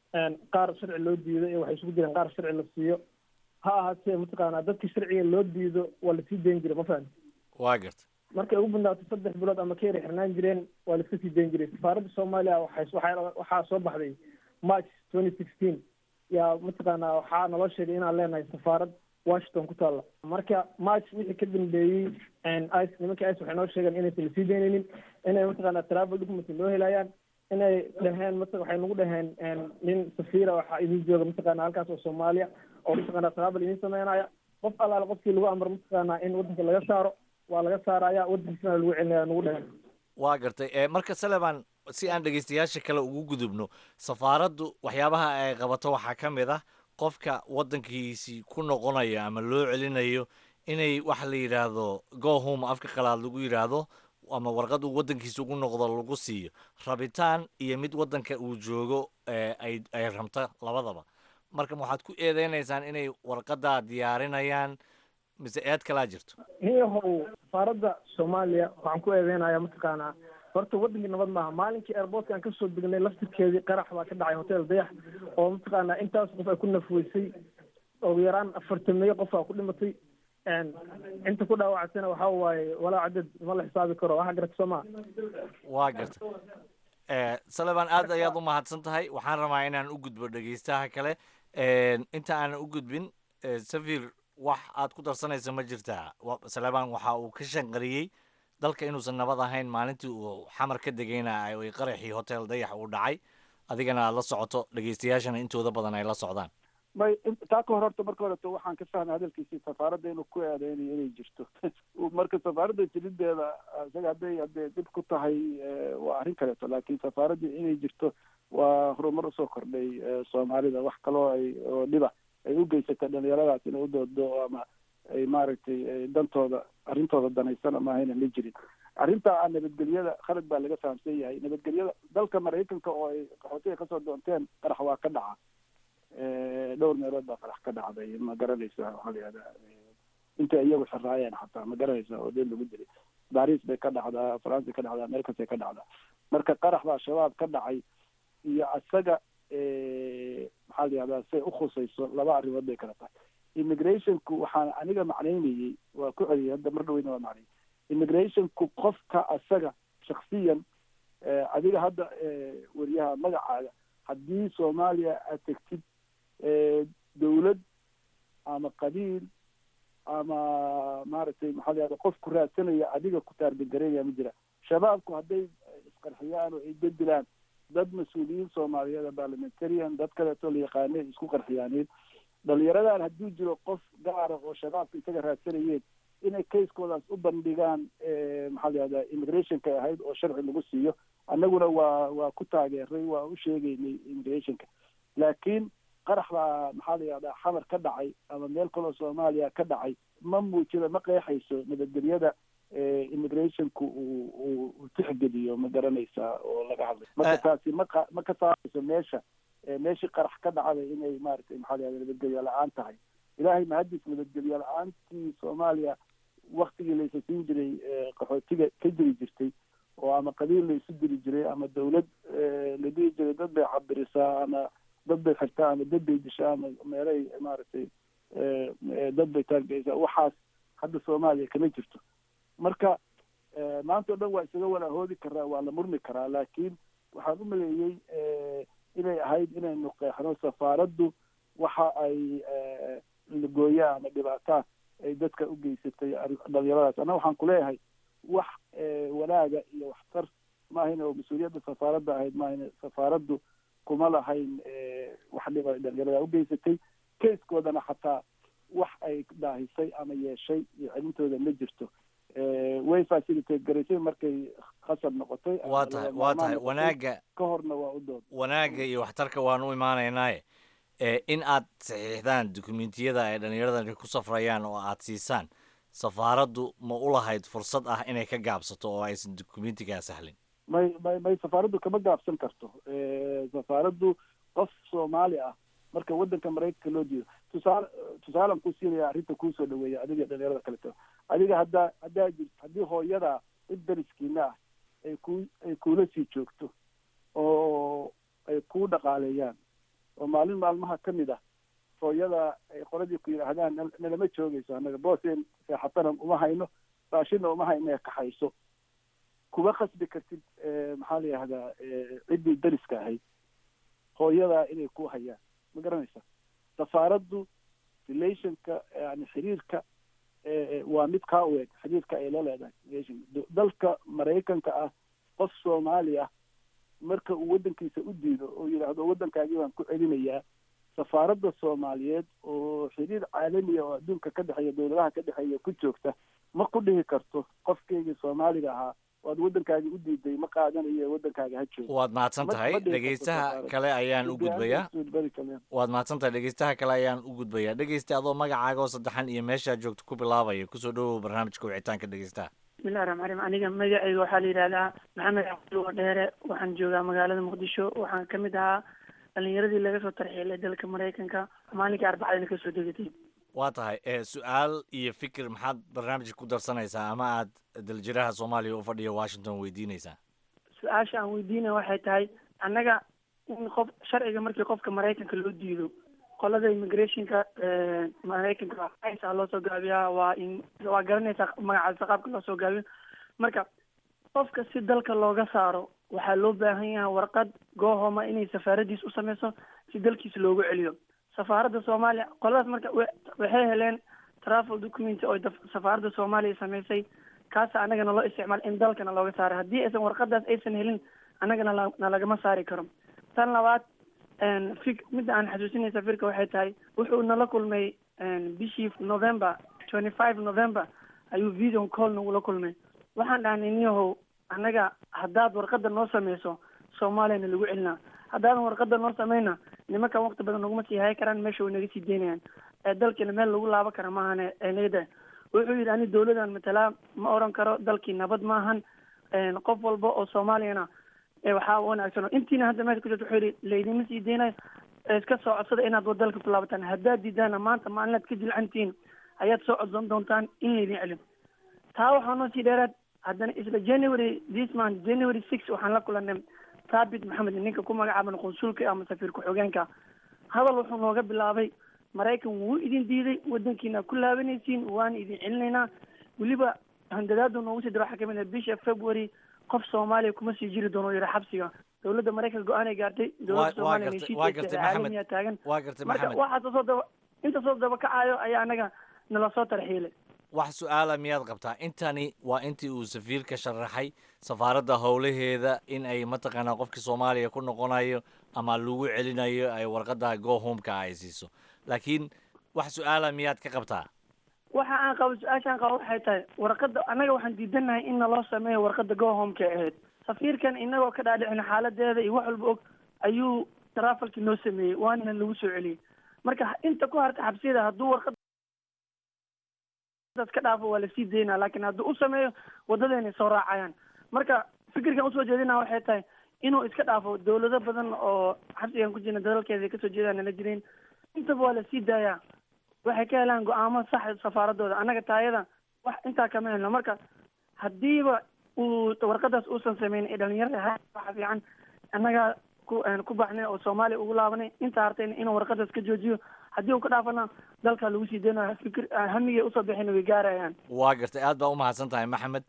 qaar sharci loo diido iyo waxay isugu jireen qaar sharci la siiyo ha ahaatee mataqaana dadkii sharciga loo diido waa lasii dayn jiray ma fahamti waa garta markay ugu badnaato saddex bilood ama ka yara xirnaan jireen waa la iska sii dayn jiray safaaradda soomaaliya waxay waxaa waxaa soo baxday march twenty sixteen yaa mataqaana waxaa naloo sheegay inaan leenahay safaarad washington ku taalla marka march wixii ka dambeeyey ice nimanka ice waxay noo sheegeen inaysan lasii daynaynin inay mataqaana travel document loo helayaan inay dhaheen mat waxay nagu dhaheen nin safiira waxaa idin jooga mataqaana halkaas oo soomaaliya oo mataqaana travel idin sameynaya qof allaale qofkii lagu amro mataqaana in wadanka laga saaro waa laga saaraya wadankiisana lagu celinaya nagu dhaheen waa gartay marka saleban si aan dhegeystayaasha kale ugu gudubno safaaraddu waxyaabaha ay qabato waxaa ka mid ah qofka waddankiisii ku noqonaya ama loo celinayo inay waxa la yidhaahdo go home afka qalaad lagu yidhaahdo ama warqad uu waddankiisa ugu noqdo lagu siiyo rabitaan iyo mid waddanka uu joogo ay ay rabta labadaba marka waxaad ku eedeynaysaan inay warqaddaa diyaarinayaan mise eed kalaa jirto niyahow safaaradda soomaaliya waxaan ku eedeynaya mataqaanaa horta wadankii nabad maaha maalinkii airportka aan kasoo degnay laftirkeedii qarax baa ka dhacay hotel dayax oo mataqaanaa intaas qof ay ku nafweysay ugu yaraan afartameeyo qof aa ku dhimatay inta ku dhaawactana waxa waaye walaa cadad ma la xisaabi karo waxa garata soo maa waa garta saleban aad ayaad u mahadsan tahay waxaan rabaa inaan u gudbo dhegeystaha kale inta aanan u gudbin safir wax aad ku darsanaysa ma jirtaa saleban waxa uu ka shanqariyey dalka inuusan nabad ahayn maalintii uu xamar ka degayna ay qaraxii hotel dayax uu dhacay adigana aad la socoto dhegeystayaashana intooda badan ay la socdaan may taa ka hor horta marka horeto waxaan ka fahmay hadalkiisii safaaradda inuu ku eedeynayo inay jirto marka safaaradda jirideeda isaga hadday hadday dib ku tahay waa arrin kaleeto laakiin safaaraddii inay jirto waa horumar usoo kordhay soomaalida wax kaloo ay oo dhiba ay u geysatay dhalinyaradaas inay u doodo ama ay maaragtay dantooda arrintooda danaysan ama ahayna ma jirin arrinta a nabadgelyada khalad baa laga fahamsan yahay nabadgelyada dalka maraykanka oo ay qaxootiga kasoo doonteen qarax waa ka dhaca dhowr meelood baa qarax ka dhacday ma garanaysa waxaa la yihahdaa intay iyagu xiraayeen xataa ma garanaysa oo dee lagu dilay baris bay ka dhacdaa france ka dhacdaa meel kastay ka dhacdaa marka qarax baa shabaab ka dhacay iyo isaga maxaa la yihahdaa say ukhusayso laba arrimood bay kala tahay immigrationku waxaan aniga macnaynayey waa ku celiyay hadda mar dhaweyna waa macnayay immigrationku qofka asaga shaksiyan adiga hadda weriyaha magacaaga haddii soomaaliya aad tegtid dawlad ama qabiil ama maaragtay maxaa la yahda qof ku raadsanaya adiga ku taargagareynaya ma jira shabaabku hadday isqarxiyaan oo ay bedilaan dad mas-uuliyiin soomaaliyeed parliamentarian dad kaleeto la yaqaanay isku qarxiyaaneen dhalinyaradan hadduu jiro qof gaara oo shabaabka isaga raadsanayeen inay caseskoodaas u bandhigaan maxaa la yihahdaa immigrationka ahayd oo sharci lagu siiyo annaguna waa waa ku taageeray waa u sheegaynay immigrationka laakiin qarax baa maxaa la yihahdaa xamar ka dhacay ama meel kaloo soomaaliya ka dhacay ma muujida ma qeexayso nabadgelyada immigrationku uu uu uu tixgeliyo ma garanaysaa oo laga hadlay marka taasi ma qa ma ka saarayso meesha meeshii qarax ka dhacday inay maaragtay maxaa la yihahda nabadgelyo la-aan tahay ilaahay mahadis nabadgelyo la-aantii soomaaliya waktigii la isasiin jiray qaxootiga ka jiri jirtay oo ama qabiil la isu diri jiray ama dawlad la dhihi jiray dad bay cabirisaa ama dad bay xirtaa ama dad bay dishaa ama meelay maaragtay dad bay taargeysaa waxaas hadda soomaaliya kama jirto marka maanta o dhan waa isaga walaahoodi karaa waa la murmi karaa laakiin waxaan u maleeyey inay ahayd inaynu qeexno safaaraddu waxa ay lagooyaa ama dhibaataa ay dadka u geysatay dhalinyaradaas anna waxaan kuleeyahay wax wanaaga iyo waxtar maahayna oo mas-uuliyadda safaaradda ahayd maahayna safaaraddu kuma lahayn wax dhib ay dhalinyarada ugeysatay kaskoodana xataa wax ay daahisay ama yeeshay iyo celintooda ma jirto way facilitate garaysay markay khasab noqotay waa tahay waa tahay wanaaga ka horna waa u dood wanaagga iyo waxtarka waan u imaanaynaaye in aad saxiixdaan dukumentiyada ay dhallinyaradani ku safrayaan oo aad siisaan safaaraddu ma u lahayd fursad ah inay ka gaabsato oo aysan dukumentigaa sahlin may may may safaaraddu kama gaabsan karto safaaraddu qof soomaali ah marka waddanka maraykanka loo diido tusaale tusaalan ku siinaya arrinta kuusoo dhaweeya adiga dhalinyarada kaleto adiga haddaa haddaa jir haddii hooyada cid dariskiina ah ay ku ay kuula sii joogto oo ay kuu dhaqaaleeyaan oo maalin maalmaha ka mid ah hooyada ay qoladii ku yidhaahdaan nalama joogayso annaga booseen seexatana uma hayno raashinna uma hayno ee kaxayso kuma khasbi kartid maxaa la yihahdaa ciddii dariska ahayd hooyadaa inay ku hayaan ma garanaysa safaaraddu relationka yani xiriirka waa mid kaa u eg xiriirka ay la leedahay relation dalka maraykanka ah qof soomaali ah marka uu waddankiisa u diido oo yidhaahdo waddankaagii baan ku celinayaa safaaradda soomaaliyeed oo xiriir caalamiya oo adduunka ka dhexeeya dowladaha ka dhexeeya ku joogta ma ku dhihi karto qofkeygii soomaaliga ahaa waad waddankaagii u diiday ma qaadanayo waddankaaga ha joogo waad mahadsan tahay dhegeystaha kale ayaan u gudbayaa waad mahadsan tahay dhegeystaha kale ayaan u gudbayaa dhegeysta adoo magacaaga oo saddexan iyo meeshaa joogto ku bilaabaya kusoo dhawow barnaamijka wicitaanka dhegeystaha bismillahi raxmaan raxiim aniga magacayga waxaa la yidhahdaa maxamed cabdulwa dheere waxaan joogaa magaalada muqdisho waxaan ka mid ahaa dhalinyaradii laga soo tarxiilay dalka maraykanka maalinkii arbacadana kasoo degatay waa tahay su-aal iyo fikir maxaad barnaamijka ku darsanaysaa ama aad daljiraha soomaaliya u fadhiya washington weydiinaysaa su-aasha aan weydiinaya waxay tahay annaga in qof sharciga markii qofka maraykanka loo diido qolada immigrationka maraykanka a loo soo gaabiyaa waa waa garanaysaa magacaasa qaabka loo soo gaabiyo marka qofka si dalka looga saaro waxaa loo baahan yahay warqad goohoma inay safaaradiis u sameyso si dalkiisa loogu celiyo safaaradda soomaaliya qoladaas marka waxay heleen travel document oo safaaradda soomaaliya sameysay kaasa annagana loo isticmaal in dalkana looga saaro haddii aysan warqadaas aysan helin annagana na lagama saari karo tan labaad fi midda aan xasuusinay safirka waxay tahay wuxuu nala kulmay bishii november twenty five november ayuu video call nagula kulmay waxaan dhahnay niyahow annaga haddaad warqada noo sameyso soomaaliyana lagu celinaa haddaadan warqada noo sameyna nimankan waqti badan naguma sii hay karaan meesha way naga sii deynayaan ee dalkiina meel lagu laabo kara maahane nagada wuxuu yidhi ani dawladan matalaa ma oran karo dalkii nabad maahan qof walba oo soomaaliyana waxaa wanaagsan intiina hadda meesha ku jirto wuxuu yidhi laydima sii deynayo iska soo codsada inaad wadalka ku laabataan haddaad diidaana maanta maalinaad ka jilcantihiin ayaad soo codsan doontaan in laydin celin taa waxaa noo sii dheeraad haddana isla january this month january six waxaan la kulanay thabit maxamed ninka ku magacaaban qunsulka ama safiir ku-xigeenka hadal wuxuu nooga bilaabay maraykan wuu idin diiday wadankiina ku laabanaysiin waana idin celinaynaa weliba handadaadu noogu sii dira waxaa kamid ah bisha february qof soomaaliya kuma sii jiri doono yidhi xabsiga dowladda maraykanka go-aanay gaartay dowladda soomaaliya heshiiska caalamiya taagan waa gartay marka maxamed waxaas soo daba inta soo daba kacayo ayaa anaga nala soo tarxiilay wax su-aala miyaad qabtaa intani waa intii uu safiirka sharaxay safaaradda howlaheeda in ay mataqaanaa qofkii soomaaliya ku noqonayo ama lagu celinayo ay warqadda go homeka ay siiso laakiin wax su-aala miyaad ka qabtaa waxa aan qabo su-aashaan qabo waxay tahay warqadda annaga waxaan diidanahay in naloo sameeyo warqadda go homeka ahayd safiirkan inagoo ka dhaadhicin xaaladeeda iyo wax walba og ayuu trafalki noo sameeyey waana lagu soo celiyey marka inta ku harta xabsiyada hadduu warqadaas ka dhaafo waa lasii daynaa laakiin hadduu u sameeyo wadadeena soo raacayaan marka fikirkan usoo jeedinaa waxay tahay inuu iska dhaafo dawlado badan oo xabsigan ku jirna dalalkeeda ay kasoo jeedaan nala jirin intaba waa lasii daayaa waxay ka helaan go-aamo sax safaaradooda annaga taayada wax intaa kama helno marka haddiiba uu warqadaas uusan sameyn ee dhalinyarada ha waxa fiican annaga ku ku baxnay oo soomaaliya ugu laabanay inta hartayna inuu warqadaas ka joojiyo haddii uu ka dhaafana dalka lagu sii daynayo fikir hamigay usoo bixin way gaarayaan waa gartay aad baa u mahadsan tahay maxamed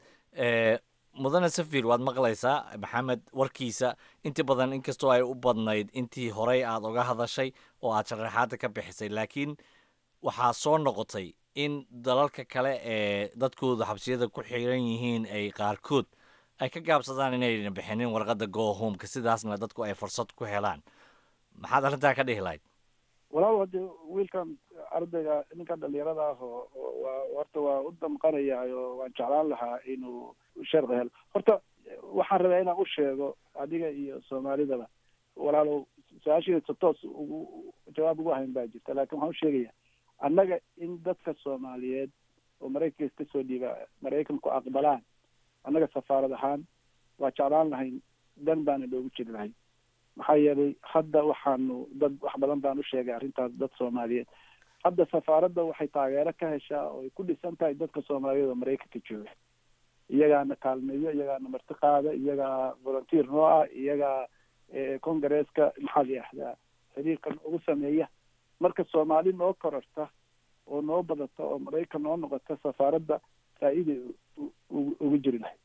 mudane safir waad maqlaysaa maxamed warkiisa inta badan inkastoo ay u badnayd intii horey aad uga hadashay oo aad sharaxaada ka bixisay laakiin waxaa soo noqotay in dalalka kale ee dadkooda xabsiyada ku xiran yihiin ay qaarkood ay ka gaabsadaan inayna bixinin warqadda go homeka sidaasna dadku ay fursad ku helaan maxaad arrintaa ka dhihi lahayd walaal hade wiilkan ardayga ninkan dhalinyarada ah oo waa horta waa u damqanaya oo waan jeclaan lahaa inuu sharci helo horta waxaan rabaa inaan u sheego adiga iyo soomaalidaba walaalow su-aashiisa toos ugu jawaab ugu hayn baa jirta laakin waxaan u sheegaya annaga in dadka soomaaliyeed oo maraykanka iska soo dhiiba maraykanku aqbalaan annaga safaarad ahaan waa jeclaan lahayn dan baana loogu jiri lahay maxaa yeelay hadda waxaanu dad wax badan baan u sheegay arrintaas dad soomaaliyeed hadda safaaradda waxay taageero ka heshaa oo ay ku dhisan tahay dadka soomaaliyeed oo maraykanka jooga iyagaana kaalmeeyo iyagaana marti qaada iyagaa volunteer noo ah iyagaa congaresska maxaa la yihahdaa xiriirkan ugu sameeya marka soomaali noo kororta oo noo badata oo maraykan noo noqota safaaradda faa-iiday ugu jiri lahayd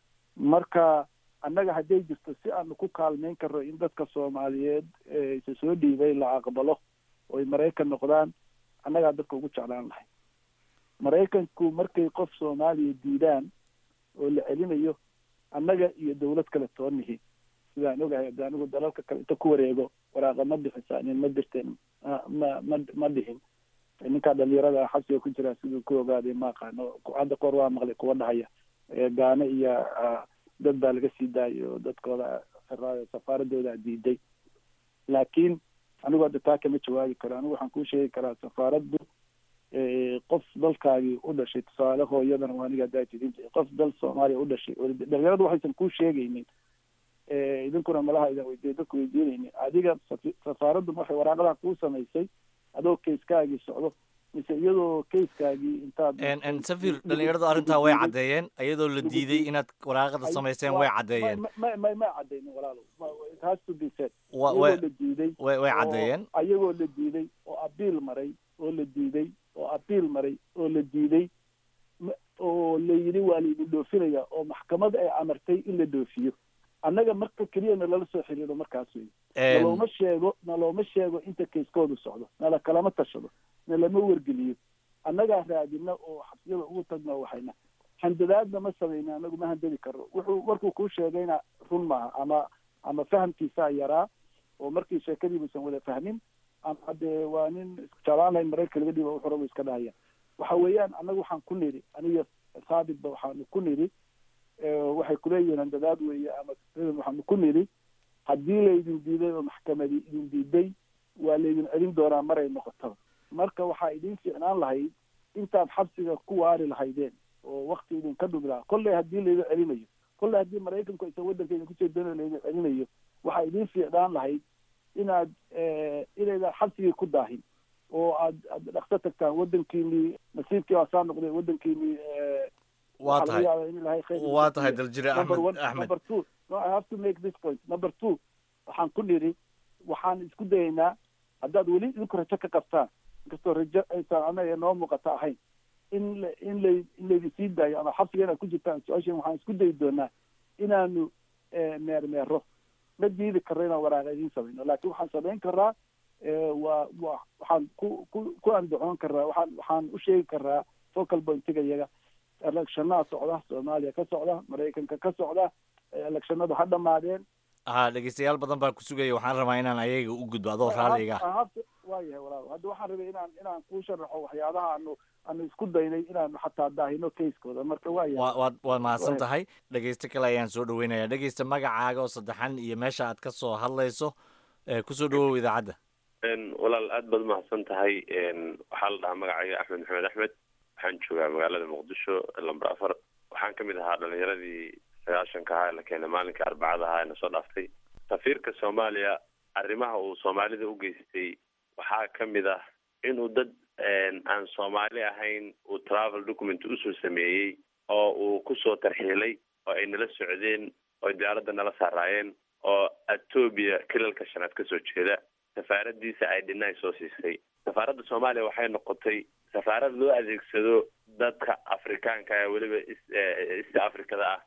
marka annaga hadday jirto si aanu ku kaalmeyn karno in dadka soomaaliyeed isa soo dhiibay la aqbalo oo ay maraykan noqdaan annagaa dadka ugu jeclaan lahay maraykanku markay qof soomaaliya diidaan oo la celinayo annaga iyo dawlad kale toonihi sidaan ogahay hadda anigu dalalka kale inta ku wareego waraaqa ma bixisa nin ma dirteen ma ma ma dhihin ninkaa dhalinyarada xabsiga ku jira siduu ku ogaaday ma aqaano hadda koor waa maqlay kuwa dhahaya gaane iyo dad baa laga sii daayo dadkooda xiraayo safaaradooda diiday laakiin anigu hadda taa kama jawaabi karo anigu waxaan kuu sheegi karaa safaaraddu qof dalkaagii u dhashay tusaale hooyadana waa aniga haddaa tidin qof dal soomaaliya u dhashay dhalinyaradu waxaysan kuu sheegaynin idinkuna malaha idan weydiiy dadku weydiinaynin adiga safaaraddu waxay waraaqadaa kuu samaysay adoo kayskaagii socdo mise iyadoo kayskaagii intaad safir dhalinyaradu arrintaa way caddeeyeen iyadoo la diiday inaad waraaqada samayseen way caddeeyeen ma ma ma cadeynin walaalo it has to be said Wa- iyagoo way- la diiday way way oo- caddeeyeen ayagoo la diiday oo abiil maray oo la diiday oo abiil maray oo la diiday ma- oo la yidhi waa laidin dhoofinaya oo maxkamad ay amartay in la dhoofiyo annaga marka keliya nalala soo xiriiro markaas wey Em, nalooma sheego nalooma sheego inta kayskoodu socdo nala kalama tashado nalama wargeliyo annagaa raadina oo xabsiyada ugu tagno waxayna handadaadna ma samayna anagu ma handadi karno wuxuu markuu kuu sheegayna run maaha ama ama fahamkiisaa yaraa oo markii sheekadiibuusan wada fahmin ama dee waa nin jeclaan lahayn maraykanka laga dhiiba wuxuu raba iska dhahaya waxa weeyaan annaga waxaan ku nidhi aniga saabitba waxaanu ku nidhi eh, waxay kuleeyihiin handadaad weeye ama waxaanu ku nidhi haddii laydin diiday oo maxkamadi idin diiday waa laydin celin doonaa maray noqotaba marka waxaa idin fiicnaan lahayd intaad xabsiga ku waari lahaydeen oo wakti idinka dhumi lahaa kolley haddii laydin celinayo kolley haddii maraykanku aysan waddanka idinku soo doonayo laydin celinayo waxaa idin fiicnaan lahayd inaad eh, inaydan xabsigii ku daahin oo aad aad dhaqso tagtaan waddankiinii nasiibkii waa saa noqday waddankiinii eh, waa waxaa laga tahay yaabaa in ilaahay khayr idin waa tahay siiyo. daljire number axmed one axmed number two no i have to make this point number two waxaan ku nidhi waxaan isku dayaynaa haddaad weli idinku rajo ka qabtaan inkastoo rajo aysan anaga noo muuqata ahayn in la in la in laydin sii daayo ama xabsiga inaad ku jirtaan su-aashan waxaan isku dayi doonaa inaanu eh, meermeero ma diidi karno inaan waraaqa idiin samayno laakiin waxaan samayn karaa eh, waa waa waxaan ku ku ku andacoon karaa waxaan waxaan u sheegi karaa focal pointiga iyaga electionada socda soomaaliya ka socda maraykanka ka socda eh, electionadu ha dhamaadeen ha dhegeystayaal badan baa ku sugaya waxaan rabaa inaan ayaga u gudbo adoo raalliga ah waa yahay walaal hadda waxaan rabay inaan inaan kuu sharaxo waxyaabaha aanu aanu isku daynay inaanu xataa daahino kayskooda marka waa yahay waa waad waad mahadsan tahay dhegeysto kale ayaan soo dhaweynayaa dhegeysta magacaaga oo saddexan iyo meesha aad ka soo hadlayso ee kusoo dhawow idaacadda walaal aad baad umahadsan tahay waxaa la dhahaa magacayga axmed maxamed axmed waxaan joogaa magaalada muqdisho lamber afar waxaan kamid ahaa dhalinyaradii sagaashanka ahaa ee la keenay maalinka arbacada ahaa ee na soo dhaaftay safiirka soomaaliya arrimaha uu soomaalida u geystay waxaa kamid ah inuu dad aan soomaali ahayn uu travel document usoo sameeyey oo uu kusoo tarxiilay oo ay nala socdeen oo diyaaradda nala saaraayeen oo etoobiya kilalka shanaad kasoo jeeda safaaradiisa ay dhinay soo siisay safaaradda soomaaliya waxay noqotay safaarad loo adeegsado dadka afrikaanka ee weliba east africada ah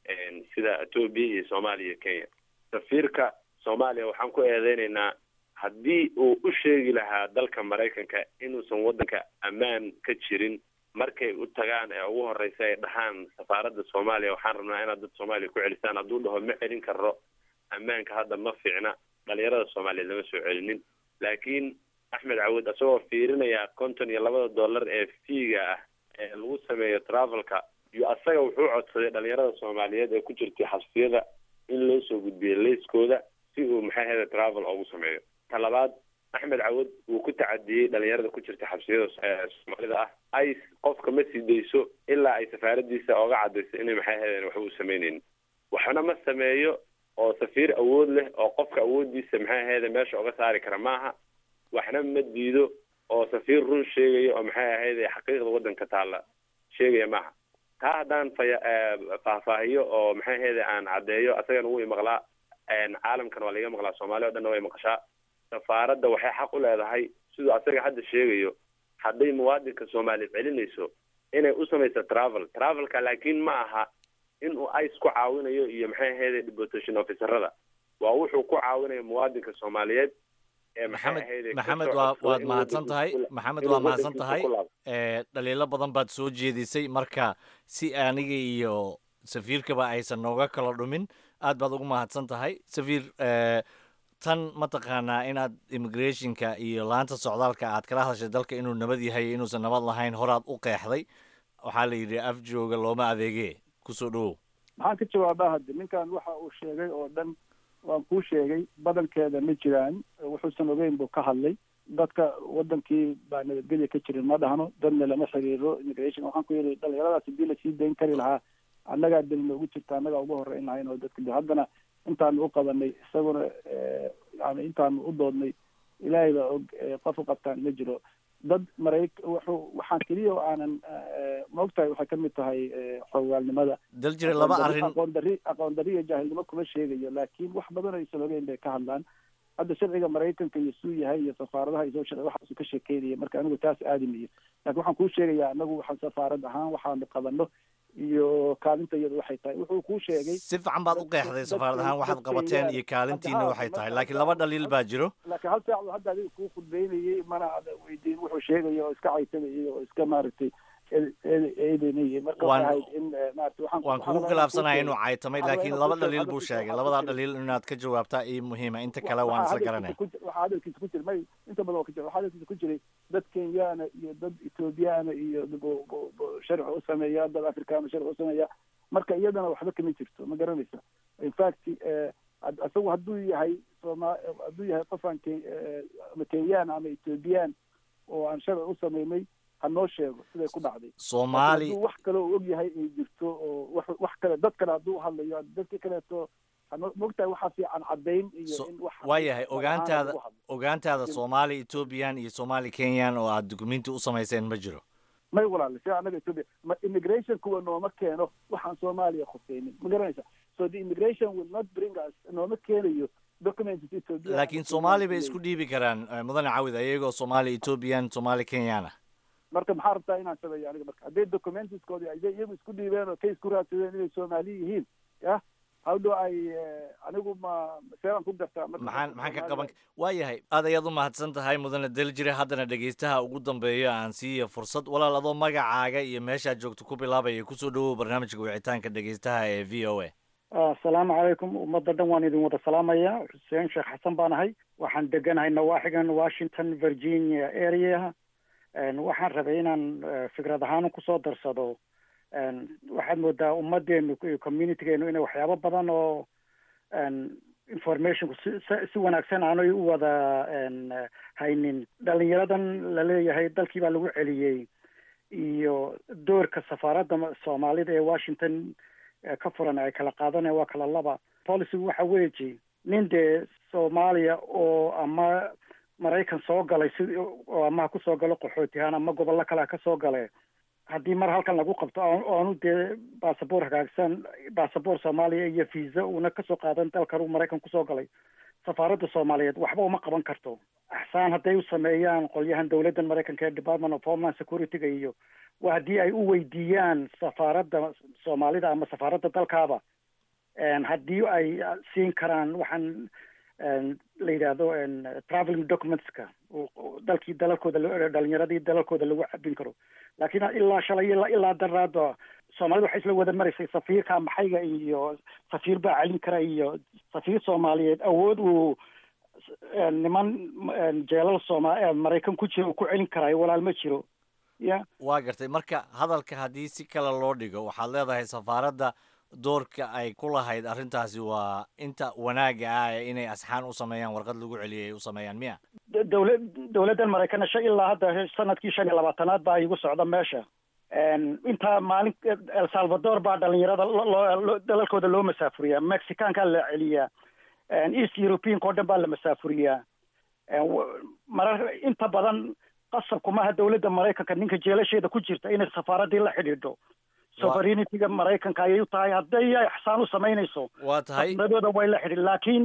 sida etoobiya iyo soomaaliya iyo kenya safiirka soomaaliya waxaan ku eedeynaynaa haddii uu u sheegi lahaa dalka maraykanka inuusan waddanka ammaan ka jirin markay u tagaan ee ugu horeysa ay dhahaan safaaradda soomaaliya waxaan rabnaa inaad dad soomaaliya ku celisaan hadduu dhaho ma celin karo ammaanka hadda ma fiicna dhalinyarada soomaaliyeed lama soo celinin laakiin axmed cawud isagoo fiirinaya konton iyo labada dollar ee fiiga ah ee lagu sameeyo travelka iyo asaga wuxuu codsaday dhalinyarada soomaaliyeed ee ku jirtay xabsiyada in loo soo gudbiyo leyskooda si uu maxay ahayda travel ugu sameeyo ta labaad axmed cawud wuu ku tacadiyey dhalinyarada ku jirta xabsiyada soomaalida ah ice qofka ma sii dayso ilaa ay safaaradiisa ooga cadayso inay maxay ahaydeen waxba u sameyneynin waxna ma sameeyo oo safiir awood leh oo qofka awoodiisa maxay ahayde meesha oga saari kara maaha waxna ma diido oo safiir run sheegaya oo maxay ahayde xaqiiqda waddanka taalla sheegaya maaha taa haddaan faya faahfaahiyo oo maxay ahayde aan caddeeyo asagana wuu imaqlaa caalamkana waa laiga maqlaa soomaaliya o dhanna way maqashaa safaaradda waxay xaq u leedahay siduu asaga hadda sheegayo hadday muwaadinka soomaaliya celinayso inay u samayso travel travelka laakiin ma aha in uu ice ku caawinayo iyo maxay ahayde deportation officerada waa wuxuu ku caawinayo muwaadinka soomaaliyeed ee maxay maxamed ahayde maxamed kasoo waa codsado waad inuu mahadsan tahay waddankiisa ku- maxamed inuu waa mahadsan waddankiisa tahay ku laabto. ee dhaliilo badan baad soo jeedisay marka si aniga iyo safiirkaba aysan nooga kala dhumin aad baad ugu mahadsan tahay safiir ee, tan mataqaanaa inaad immigrationka iyo laanta socdaalka aad kala hadashay dalka inuu nabad yahay iyo inuusan nabad lahayn horaad u qeexday waxaa la yidhi af jooga looma adeegee kusoo dhawow maxaan ka jawaabaa hadde ninkan waxa uu sheegay oo dhan waan kuu sheegay badankeeda ma jiraan wuxuusan ogeyn buu ka hadlay dadka wadankii baa nabadgelya ka jirin ma dhahno dadna lama xiriiro immigration waxaan ku yidhi dhalinyaradaas hadii lasii dayn kari lahaa annagaa dil noogu jirta annagaa ugu horeyn lahayn oo dadka de haddana intaanu u qabanay isaguna eh, yani intaanu u doodnay ilaahay baa og eh, qof u qabtaan ma jiro dad marayk wuxuu waxaan keliya oo aanan eh, maogtahay waxay ka mid tahay eh, xogaalnimada dal jira laba aqoon arrin darri- aqoon darri aqoon darri iyo jaahilnimo kuma sheegayo laakiin wax badan aysan ogeyn bay ka hadlaan hadda sharciga maraykanka iyo suu yahay iyo safaaradaha iyo soo sharci waxaasu ka sheekeynaya marka anigu taas aadamayo laakiin waxaan kuu sheegayaa anagu waxaan safaarad ahaan waxaanu qabano iyo kaalinta iyadu waxay tahay wuxuu kuu sheegay si fiican baad u qeexday safaarad ahaan waxaad qabateen iyo kaalintiina waxay tahay laakiin laba dhaliil baa jiro laakiin hal saac buu hadda adiga kuu khudbeynayay mana ada weydiin wuxuu sheegaya oo iska caysanayay oo iska maaragtay eed- eed- eedeynayay marka Waan- waxay ahayd in eh, maaragtay waxaan waan waxaan kugu rabaa inaan khilaafsanahay kuu inuu sheego. caytamay Waxaan rabaa laakiin inaan laba kuu sheego, dhaliil buu hadalkiisa- sheegay hadalkiisa- labadaa dhaliil inaad ka jawaabtaa ii muhiima inta kale waan isla garanaya waxaa hadalkiisa ku jira may inta badan waa ka jira waxaa hadalkiisa ku jiray dad kenyaana iyo dad ethoobiyaana iyo bu- bu- bu- sharci u sameeya dad afrikaana sharci u sameeya marka iyadana waxba kama jirto ma garanaysa in fact eh, had- isagu hadduu yahay sooma hadduu yahay qof aan ke- eh, ama kenyaan ama ethoobiyan oo aan sharci u sameynay ha noo sheego siday ku dhacday Soomaali- Laakiin hadduu wax kale oo og yahay ay jirto oo wax wax kale dad kale hadduu hadlayo dadka kaleeto hano- mogtahay waxaa fiican caddayn iyo So- in wax waayahay magacaana ogaantaada lagu hadlo. ogaantaada soomaali ethoobiyan iyo soomaali kenyan oo aad dukumenti u samayseen ma jiro may walaale si anaga ethiopia ma immigration kuwa nooma keeno waxaan soomaaliya khuseynin ma garanaysa so the immigration will not bring us nooma keenayo documents ethiopia laakiin soomaali bay isku dhiibi karaan eh, mudane cawid ayagoo soomaali ethoobiyan soomaali kenyan ah marka maxaa rabtaa inaan sameeyo aniga marka hadday documentskoodi hadday iyagu isku dhiibeen oo case ku raadsadeen inay soomaali yihiin ya how do i eh, anigu ma seeraan ku gartaa marka maxaan maxaan ka qaban Soomaaliya- waayahay aad ayaad u mahadsan tahay mudane daljire haddana dhegeystaha ugu dambeeyo aan siiya fursad walaal adoo magacaaga iyo meeshaad joogto ku bilaabaya kusoo dhawow barnaamijka wicitaanka dhegeystaha ee v o a asalaamu calaykum ummadda dhan waan idin wada salaamaya xuseen sheekh xasan baan ahay waxaan deganahay nawaaxigan washington virginia area waxaan rabay inaan fikrad ahaan kusoo darsado waxaad moodaa ummadeenu iyo communitygeenu inay waxyaabo badan oo informationku si si wanaagsan aanay u wada haynin dhalinyaradan laleeyahay dalkii baa lagu celiyey iyo doorka safaaradda soomaalida ee washington ka furan ay kala qaadanaya waa kala laba policygu waxa weeji nin dee soomaaliya oo ama maraykan soo galay si oo ama ha kusoo galo qaxootihaan ama gobollo kale ha ka soo gale haddii mar halkan lagu qabto oonu dee basaboor hagaagsan basaboor soomaaliya iyo visa uuna kasoo qaadan dalkan uu maraykan kusoo galay safaaradda soomaaliyeed waxba uma qaban karto axsaan hadday u sameeyaan qolyahan dowladdan maraykanka ee department of homeland security-ga iyo waa haddii ay u weydiiyaan safaaradda soomaalida ama safaaradda dalkaaba haddii ay siin karaan waxaan la yidhaahdo traveling documentska dalkii dalalkooda dhalinyaradii dalalkooda lagu cabin karo laakiin ilaa shalay ilaa ilaa daraada soomaalida waxay isla wada maraysay safiirka maxayga iyo safiir baa celin kara iyo safiir soomaaliyeed awood uu niman jeelal sooma maraykan ku jira uu ku celin karaayo walaal ma jiro ya waa gartay marka hadalka haddii si kale loo dhigo waxaad leedahay safaaradda doorka ay ku lahayd arrintaasi waa inta wanaagga ah ee inay asxaan u sameeyaan warqad lagu celiyay ay u sameeyaan miya dowla dowladdan maraykanna shan ilaa hadda sanadkii shan iyo labaatanaad baa igu socda meesha intaa maalin el salvador baa dhalinyarada loo dalalkooda loo masaafuriyaa mexicaankaa la celiyaa east europeanka o dhan baa la masaafuriyaa marar inta badan qasabkumaha dowladda maraykanka ninka jeelasheeda ku jirta inay safaaraddii la xidhiidho sovereignity-ga maraykanka ayay u tahay hadday ay axsaan u samaynayso waa tahay dadooda way la xidhin laakiin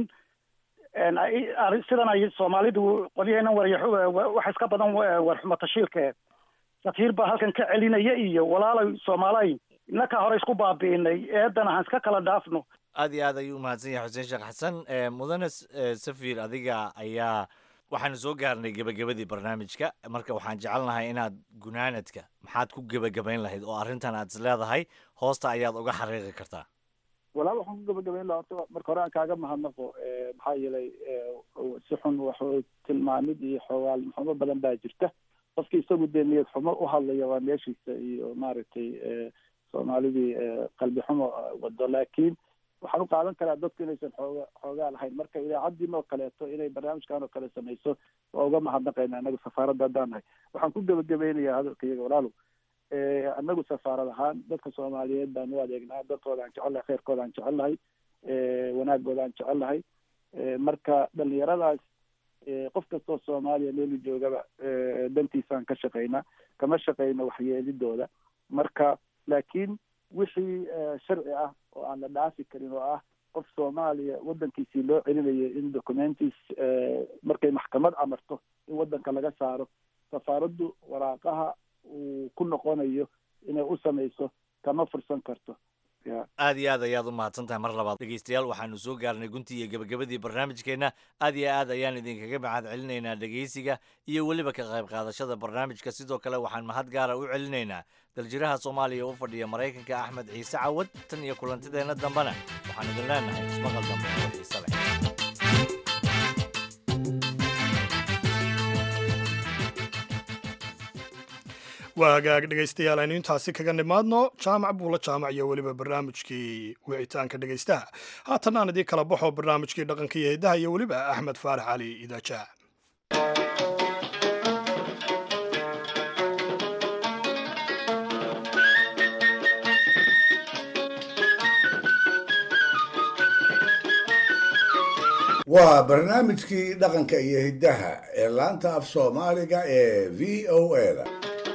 sidan ay soomaalidu qolyaheena warya waxa iska badan warxumo tashiilke safiir baa halkan ka celinaya iyo walaalay soomaalay inakaa hore isku baabi'inay eedana han iska kala dhaafno aad iyo aad ayuu umahadsan yahay xuseen sheekh xasan mudane safir adiga ayaa waxaanu soo gaarnay gebagabadii barnaamijka marka waxaan jecelnahay inaad gunaanadka maxaad ku gebagabayn lahayd oo arrintan aad is leedahay hoosta ayaad uga xariiqi kartaa walaal waxaan ku gebagabayn lahaa horta marka hore aan kaaga mahadnaqo maxaa yeelay si xun wax tilmaamid iyo xoogaal xumo badan baa jirta qofki isagu dee niyad xumo u hadlaya waa meeshiisa iyo maaragtay soomaalidii qalbi xumo wado laakiin waxaan u qaadan karaa dadku inaysan xooga xoogaa lahayn marka idaacaddiin oo kaleeto inay barnaamijkan oo kale samayso waa uga mahadnaqayna anagu safaaradda haddaan nahay waxaan ku gebagabaynayaa hadalka iyaga walaalow anagu safaarad ahaan dadka soomaaliyeed baan u adeegnaa dadkooda aan jecel lahay khayrkooda aan jecel lahay wanaagooda aan jecel lahay marka dhalinyaradaas qof kastoo soomaaliya meelu joogaba dantiisaan ka shaqaynaa kama shaqayno waxyeelidooda marka laakiin wixii sharci ah oo aan la dhaafi karin oo ah qof soomaaliya waddankiisii loo celinayo in documentis markay maxkamad amarto in waddanka laga saaro safaaraddu waraaqaha uu ku noqonayo inay u samayso kama fursan karto aad iyo aad ayaad u mahadsan tahay mar labaad dhegeystayaal waxaanu soo gaarnay guntii iyo gebagabadii barnaamijkeenna aad iyo aad ayaan idinkaga mahad celinaynaa dhegeysiga iyo weliba ka qayb qaadashada barnaamijka sidoo kale waxaan mahad gaara u celinaynaa daljiraha soomaaliya u fadhiya maraykanka axmed ciise cawad tan iyo kulantideenna dambena waxaan idin leenahay ismaqal dambe oo xiise leh waa hagaag dhegaystayaal aynu intaasi kaga nimaadno jaamac buula jaamac iyo weliba barnaamijkii wicitaanka dhegaystaha haatan aan idiin kala baxo barnaamijkii dhaqanka iyo hiddaha iyo weliba axmed faarax cali idaaja waa barnaamijkii dhaqanka iyo hiddaha ee laanta af soomaaliga ee v o a da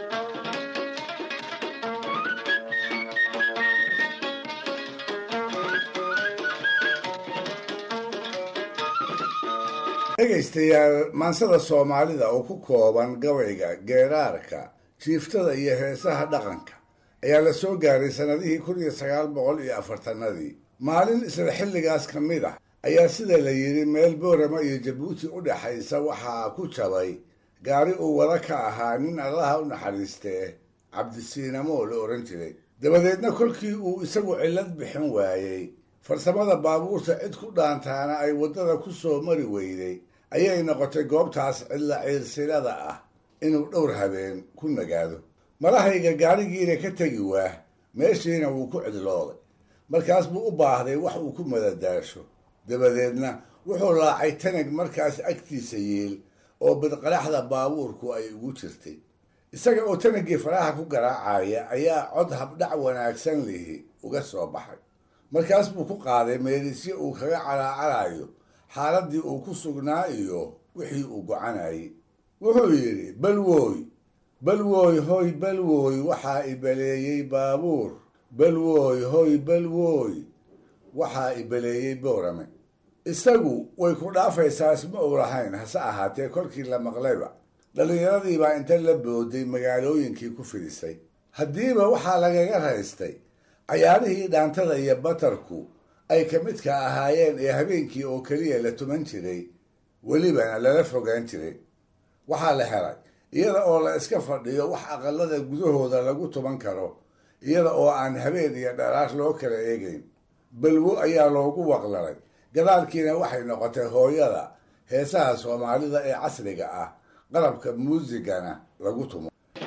dhegaystayaal maansada soomaalida oo ku kooban gabayga geeraarka jiiftada iyo heesaha dhaqanka ayaa la soo gaaray sannadihii kun iyo sagaal boqol iyo afartanadii maalin isla xilligaas ka mid ah ayaa sida la yidhi meel boorama iyo jabuuti u dhexaysa waxaa ku jabay gaari uu wada ka ahaa nin allaha u naxariistee cabdisiinamo la odhan jiray dabadeedna kolkii uu isagu cillad bixin waayey farsamada baabuurta cid ku dhaantaana ay waddada ku soo mari weyday ayay noqotay goobtaas cidla ciilsilada ah inuu dhowr habeen ku nagaado marahayga gaarigiina ka tegi waah meeshiina wuu ku cidlooday markaas buu u baahday wax uu ku madadaasho dabadeedna wuxuu laacay tanag markaas agtiisa yiil oo bidqaraxda baabuurku ay ugu jirtay isaga oo tanagii faraha ku garaacaya ayaa cod habdhac wanaagsan lihi uga soo baxay markaas buu ku qaaday meelisyo uu kaga calaacalayo xaaladdii uu ku sugnaa iyo wixii uu gocanayay wuxuu yidhi balwooy balwooy hoy balwooy waxaa ibaleeyey baabuur balwooy hoy balwooy waxaa ibaleeyey boorame isagu way ku dhaafaysaa isma uu lahayn hase ahaatee kolkii la maqlayba dhallinyaradiibaa inta la booday magaalooyinkii ku fidisay haddiiba waxaa lagaga raystay cayaarihii dhaantada iyo batarku ay ka midka ahaayeen ee habeenkii oo keliya la tuman jiray welibana lala fogaan jiray waxaa la helay iyada oo la iska fadhiyo wax aqalada gudahooda lagu tuman karo iyada oo aan habeen iyo dharaar loo kala eegayn balwo ayaa loogu waqlalay gadaalkiina waxay noqotay hooyada heesaha soomaalida ee casriga ah qalabka muusigana lagu tumo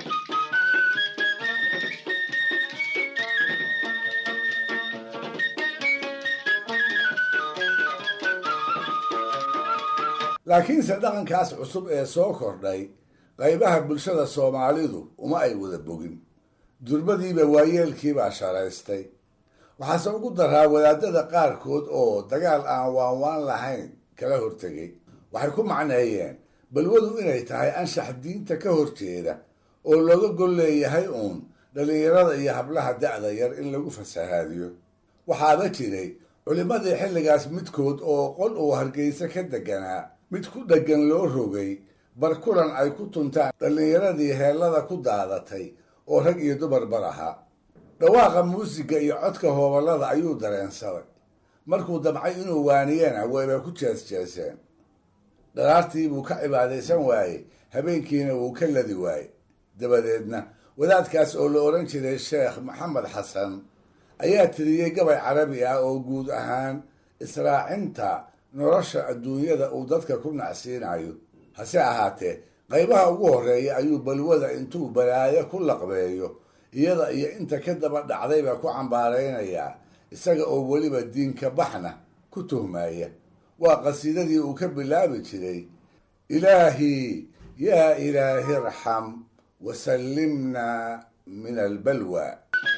laakiinse dhaqankaas cusub ee soo kordhay qaybaha bulshada soomaalidu uma ay wada bogin durbadiiba waayeelkiibaa sharaystay waxaase ugu daraa wadaadada qaarkood oo dagaal aan waanwaan lahayn kala hortegay waxay ku macneeyeen balwadu inay tahay anshax diinta ka horjeeda oo looga gol leeyahay uun dhallinyarada iyo hablaha da'da yar in lagu fasahaadiyo waxaaba jiray culimmadii xilligaas midkood oo qol uu hargeysa ka deganaa mid ku dheggan loo rogay bar kulan ay ku tuntaan dhallinyaradii heellada ku daadatay oo rag iyo dumarbar ahaa dhawaaqa muusiga iyo codka hooballada ayuu dareensaday markuu damcay inuu waaniyena wayba ku jeesjeeseen dharaartii buu ka cibaadaysan waayey habeenkiina wuu ka ladi waayey dabadeedna wadaadkaas oo la odhan jiray sheekh maxamed xasan ayaa tiriyey gabay carabi ah oo guud ahaan israacinta nolosha adduunyada uu dadka ku nacsiinayo hase ahaatee qaybaha ugu horreeya ayuu balwada intuu balaayo ku laqbeeyo iyada iyo inta ka daba dhacdayba ku cambaaraynayaa isaga oo weliba diinka baxna ku tuhmaya waa qasiidadii uu ka bilaabi jiray ilaahii yaa ilaahi irxam wasallimna min albalwa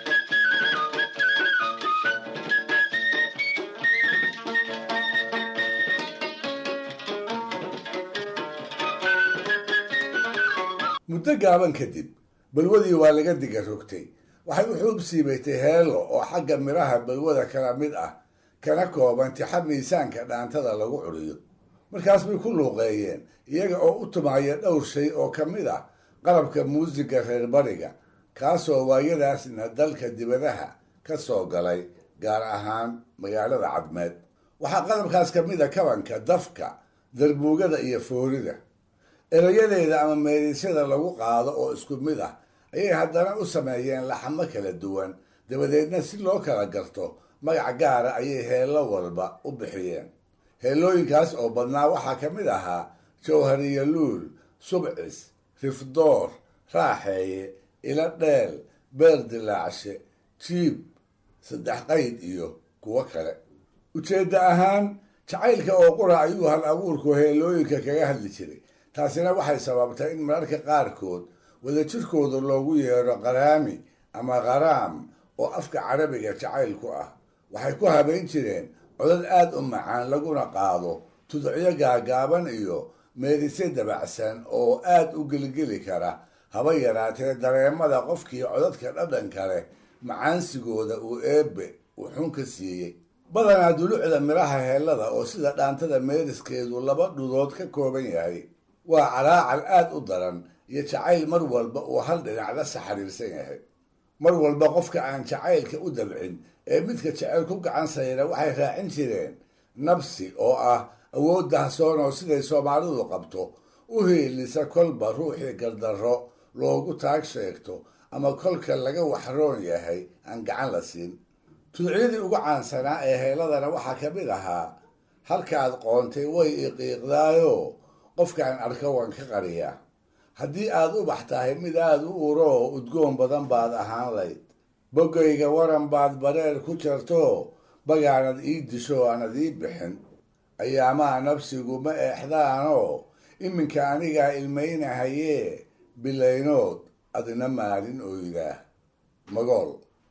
muddo gaaban kadib balwadii waa laga diga rogtay waxay u xuub siibatay heelo oo xagga midhaha balwada kala mid ah kana kooban tixa miisaanka dhaantada lagu curiyo markaas bay ku luuqeeyeen iyaga oo u tumaya dhowr shay oo ka mid ah qalabka muusiga reer bariga kaasoo waayadaasna dalka dibadaha ka soo galay gaar ahaan magaalada cadmeed waxaa qalabkaas ka mid a kabanka dafka darbuugada iyo foorida erayadeeda ama meedisyada lagu qaado oo isku mid ah ayay haddana u sameeyeen laxamo kala duwan dabadeedna si loo kala garto magac gaara ayay heello walba u bixiyeen heellooyinkaas oo badnaa waxaa ka mid ahaa jawhariya luul subcis rifdoor raaxeeye ilo dheel beer dilaacshe jiib saddex qayd iyo kuwo kale ujeedda ahaan jacaylka oo qura ayuu hal abuurku heellooyinka kaga hadli jiray taasina waxay sababtay in mararka qaarkood wadajirkooda loogu yeedho qaraami ama qaraam oo afka carabiga jacaylku ah waxay ku habayn jireen codad aad u macaan laguna qaado tudcyo gaagaaban iyo meedisyo dabacsan oo aad u gelgeli kara haba yaraatee dareemada qofkii codadka dhadhanka leh macaansigooda uu eebbe uu xun ka siiyey badanaa dulucda midhaha heellada oo sida dhaantada meediskeedu laba dhudood ka kooban yahay waa calaacal aad u daran iyo jacayl mar walba uu hal dhinacda saxariirsan yahay mar walba qofka aan jacaylka u dabcin ee midka jacayl ku gacan sayra waxay raacin jireen nabsi oo ah awood dahsoon oo siday soomaalidu qabto u hiilisa kolba ruuxii gardarro loogu taag sheegto ama kolka laga waxroon yahay aan gacan la siin tudcyadii ugu caansanaa ee heeladana waxaa ka mid ahaa halkaad qoontay way iqiiqdaayo qofkaan arko waan ka qariyaa haddii aad ubax tahay mid aad u uro oo udgoon badan baad ahaan layd boggayga waran baad bareer ku jarto bagaanad ii disho aanad ii bixin ayaamaha nafsigu ma eexdaanoo iminka anigaa ilmaynahayee bilaynood adina maalin oydaa magool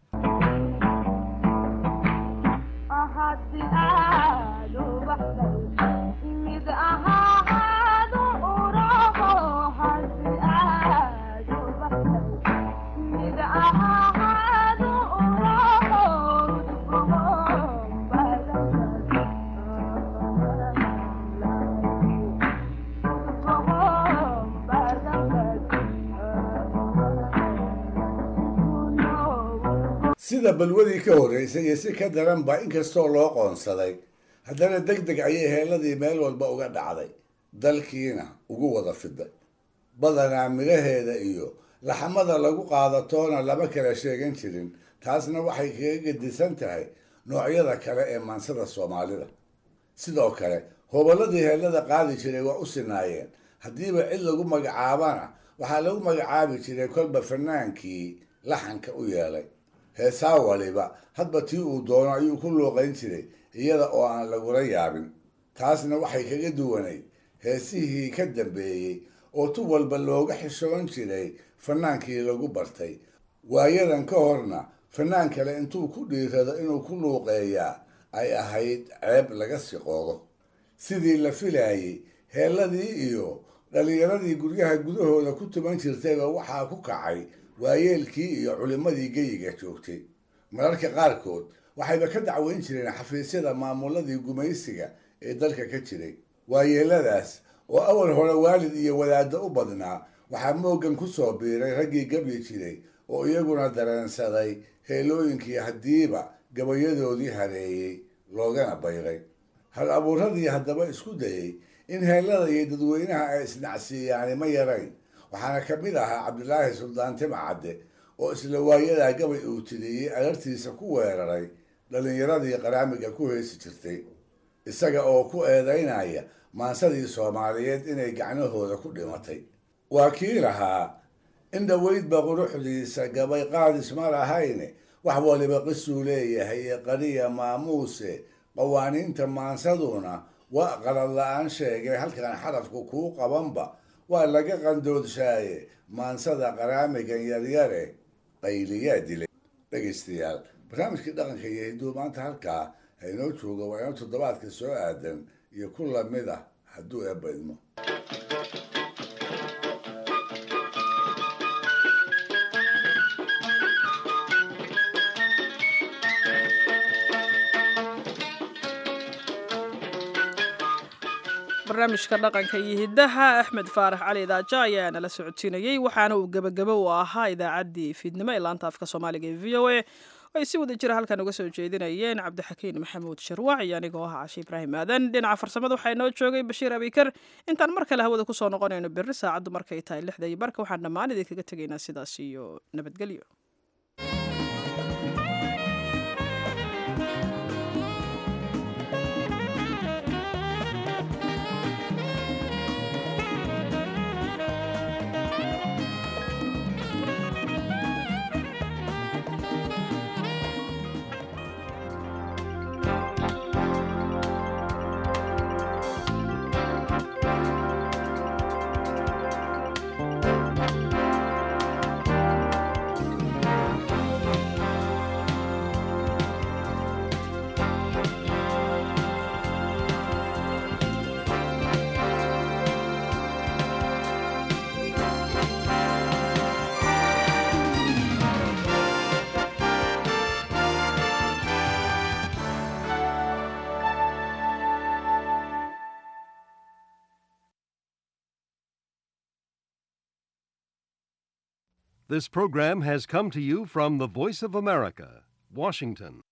sida balwadii ka horraysay iyo si ka daranba inkastoo loo qoonsaday haddana deg deg ayay heeladii meel walba uga dhacday dalkiina ugu wada fiday badanaa midhaheeda iyo laxamada lagu qaadatoona lama kala sheegan jirin taasna waxay kaga gedisan tahay noocyada kale ee maansada soomaalida sidoo kale hobolladii heellada qaadi jiray waa u sinaayeen haddiiba cid lagu magacaabana waxaa lagu magacaabi jiray kolba fanaankii laxanka u yeelay heesaa waliba hadba tii uu doono ayuu ku luuqayn jiray iyada oo aan lagula yaabin taasna waxay kaga duwanayd heesihii ka dambeeyey oo tu walba looga xishoon jiray fanaankii lagu bartay waayadan ka horna fanaan kale intuu ku dhiirado inuu ku luuqeeyaa ay ahayd ceeb laga siqoodo sidii la filaayey heelladii iyo dhallinyaradii guryaha gudahooda ku tuman jirtayba waxaa ku kacay waayeelkii iyo culimmadii geyiga joogtay mararka qaarkood waxayba ka dacweyn jireen xafiisyada maamuladii gumaysiga ee dalka ka jiray waayeeladaas oo awal hore waalid iyo wadaaddo u badnaa waxaa mooggan ku soo biiray raggii gabyi jiray oo iyaguna dareensaday heelooyinkii haddiiba gabayadoodii hareeyey loogana bayray hal abuuradii haddaba isku dayey in heellada iyo dadweynaha ay isnacsiiyaani ma yarayn waxaana ka mid ahaa cabdilaahi suldaan timcadde oo isla waayadaa gabay uu tiriyey alartiisa ku weeraray dhallinyaradii qaraamiga ku heesi jirtay isaga oo ku eedaynaya maansadii soomaaliyeed inay gacnahooda ku dhimatay waa kii lahaa in dhoweydba quruxdiisa gabay qaadis ma lahayne wax waliba qisuu leeyahay ee qariya maamuuse qawaaniinta maansaduna waa qalad la-aan sheegay halkan xarafku kuu qabanba waa laga qandoodshaye maansada qaraamigan yaryare qayliyaa dilay dhegaystayaal barnaamijkii dhaqanka iyo hidduu maanta halkaa haynoo jooga waa inoo toddobaadka soo aadan iyo ku lamid ah hadduu eebba idmo barnaamijka dhaqanka iyo hiddaha axmed faarax cali daaja ayaa nala socodsiinayey waxaana uu gebagabo u ahaa idaacaddii fiidnimo ee laanta afka soomaaliga ee v o a ay si wada jira halkan uga soo jeedinayeen cabdixakiin maxamuud sharwac iyo anigoo ah cashe ibraahim aadan dhinaca farsamada waxaa inoo joogay bashiir abikar intaan mar kale hawada kusoo noqonayno berri saacaddu markay tahay lixda iyo barka waxaan dhammaan idinkaga tegaynaa sidaas iyo nabadgelyo This program has come to you from the Voice of America, Washington.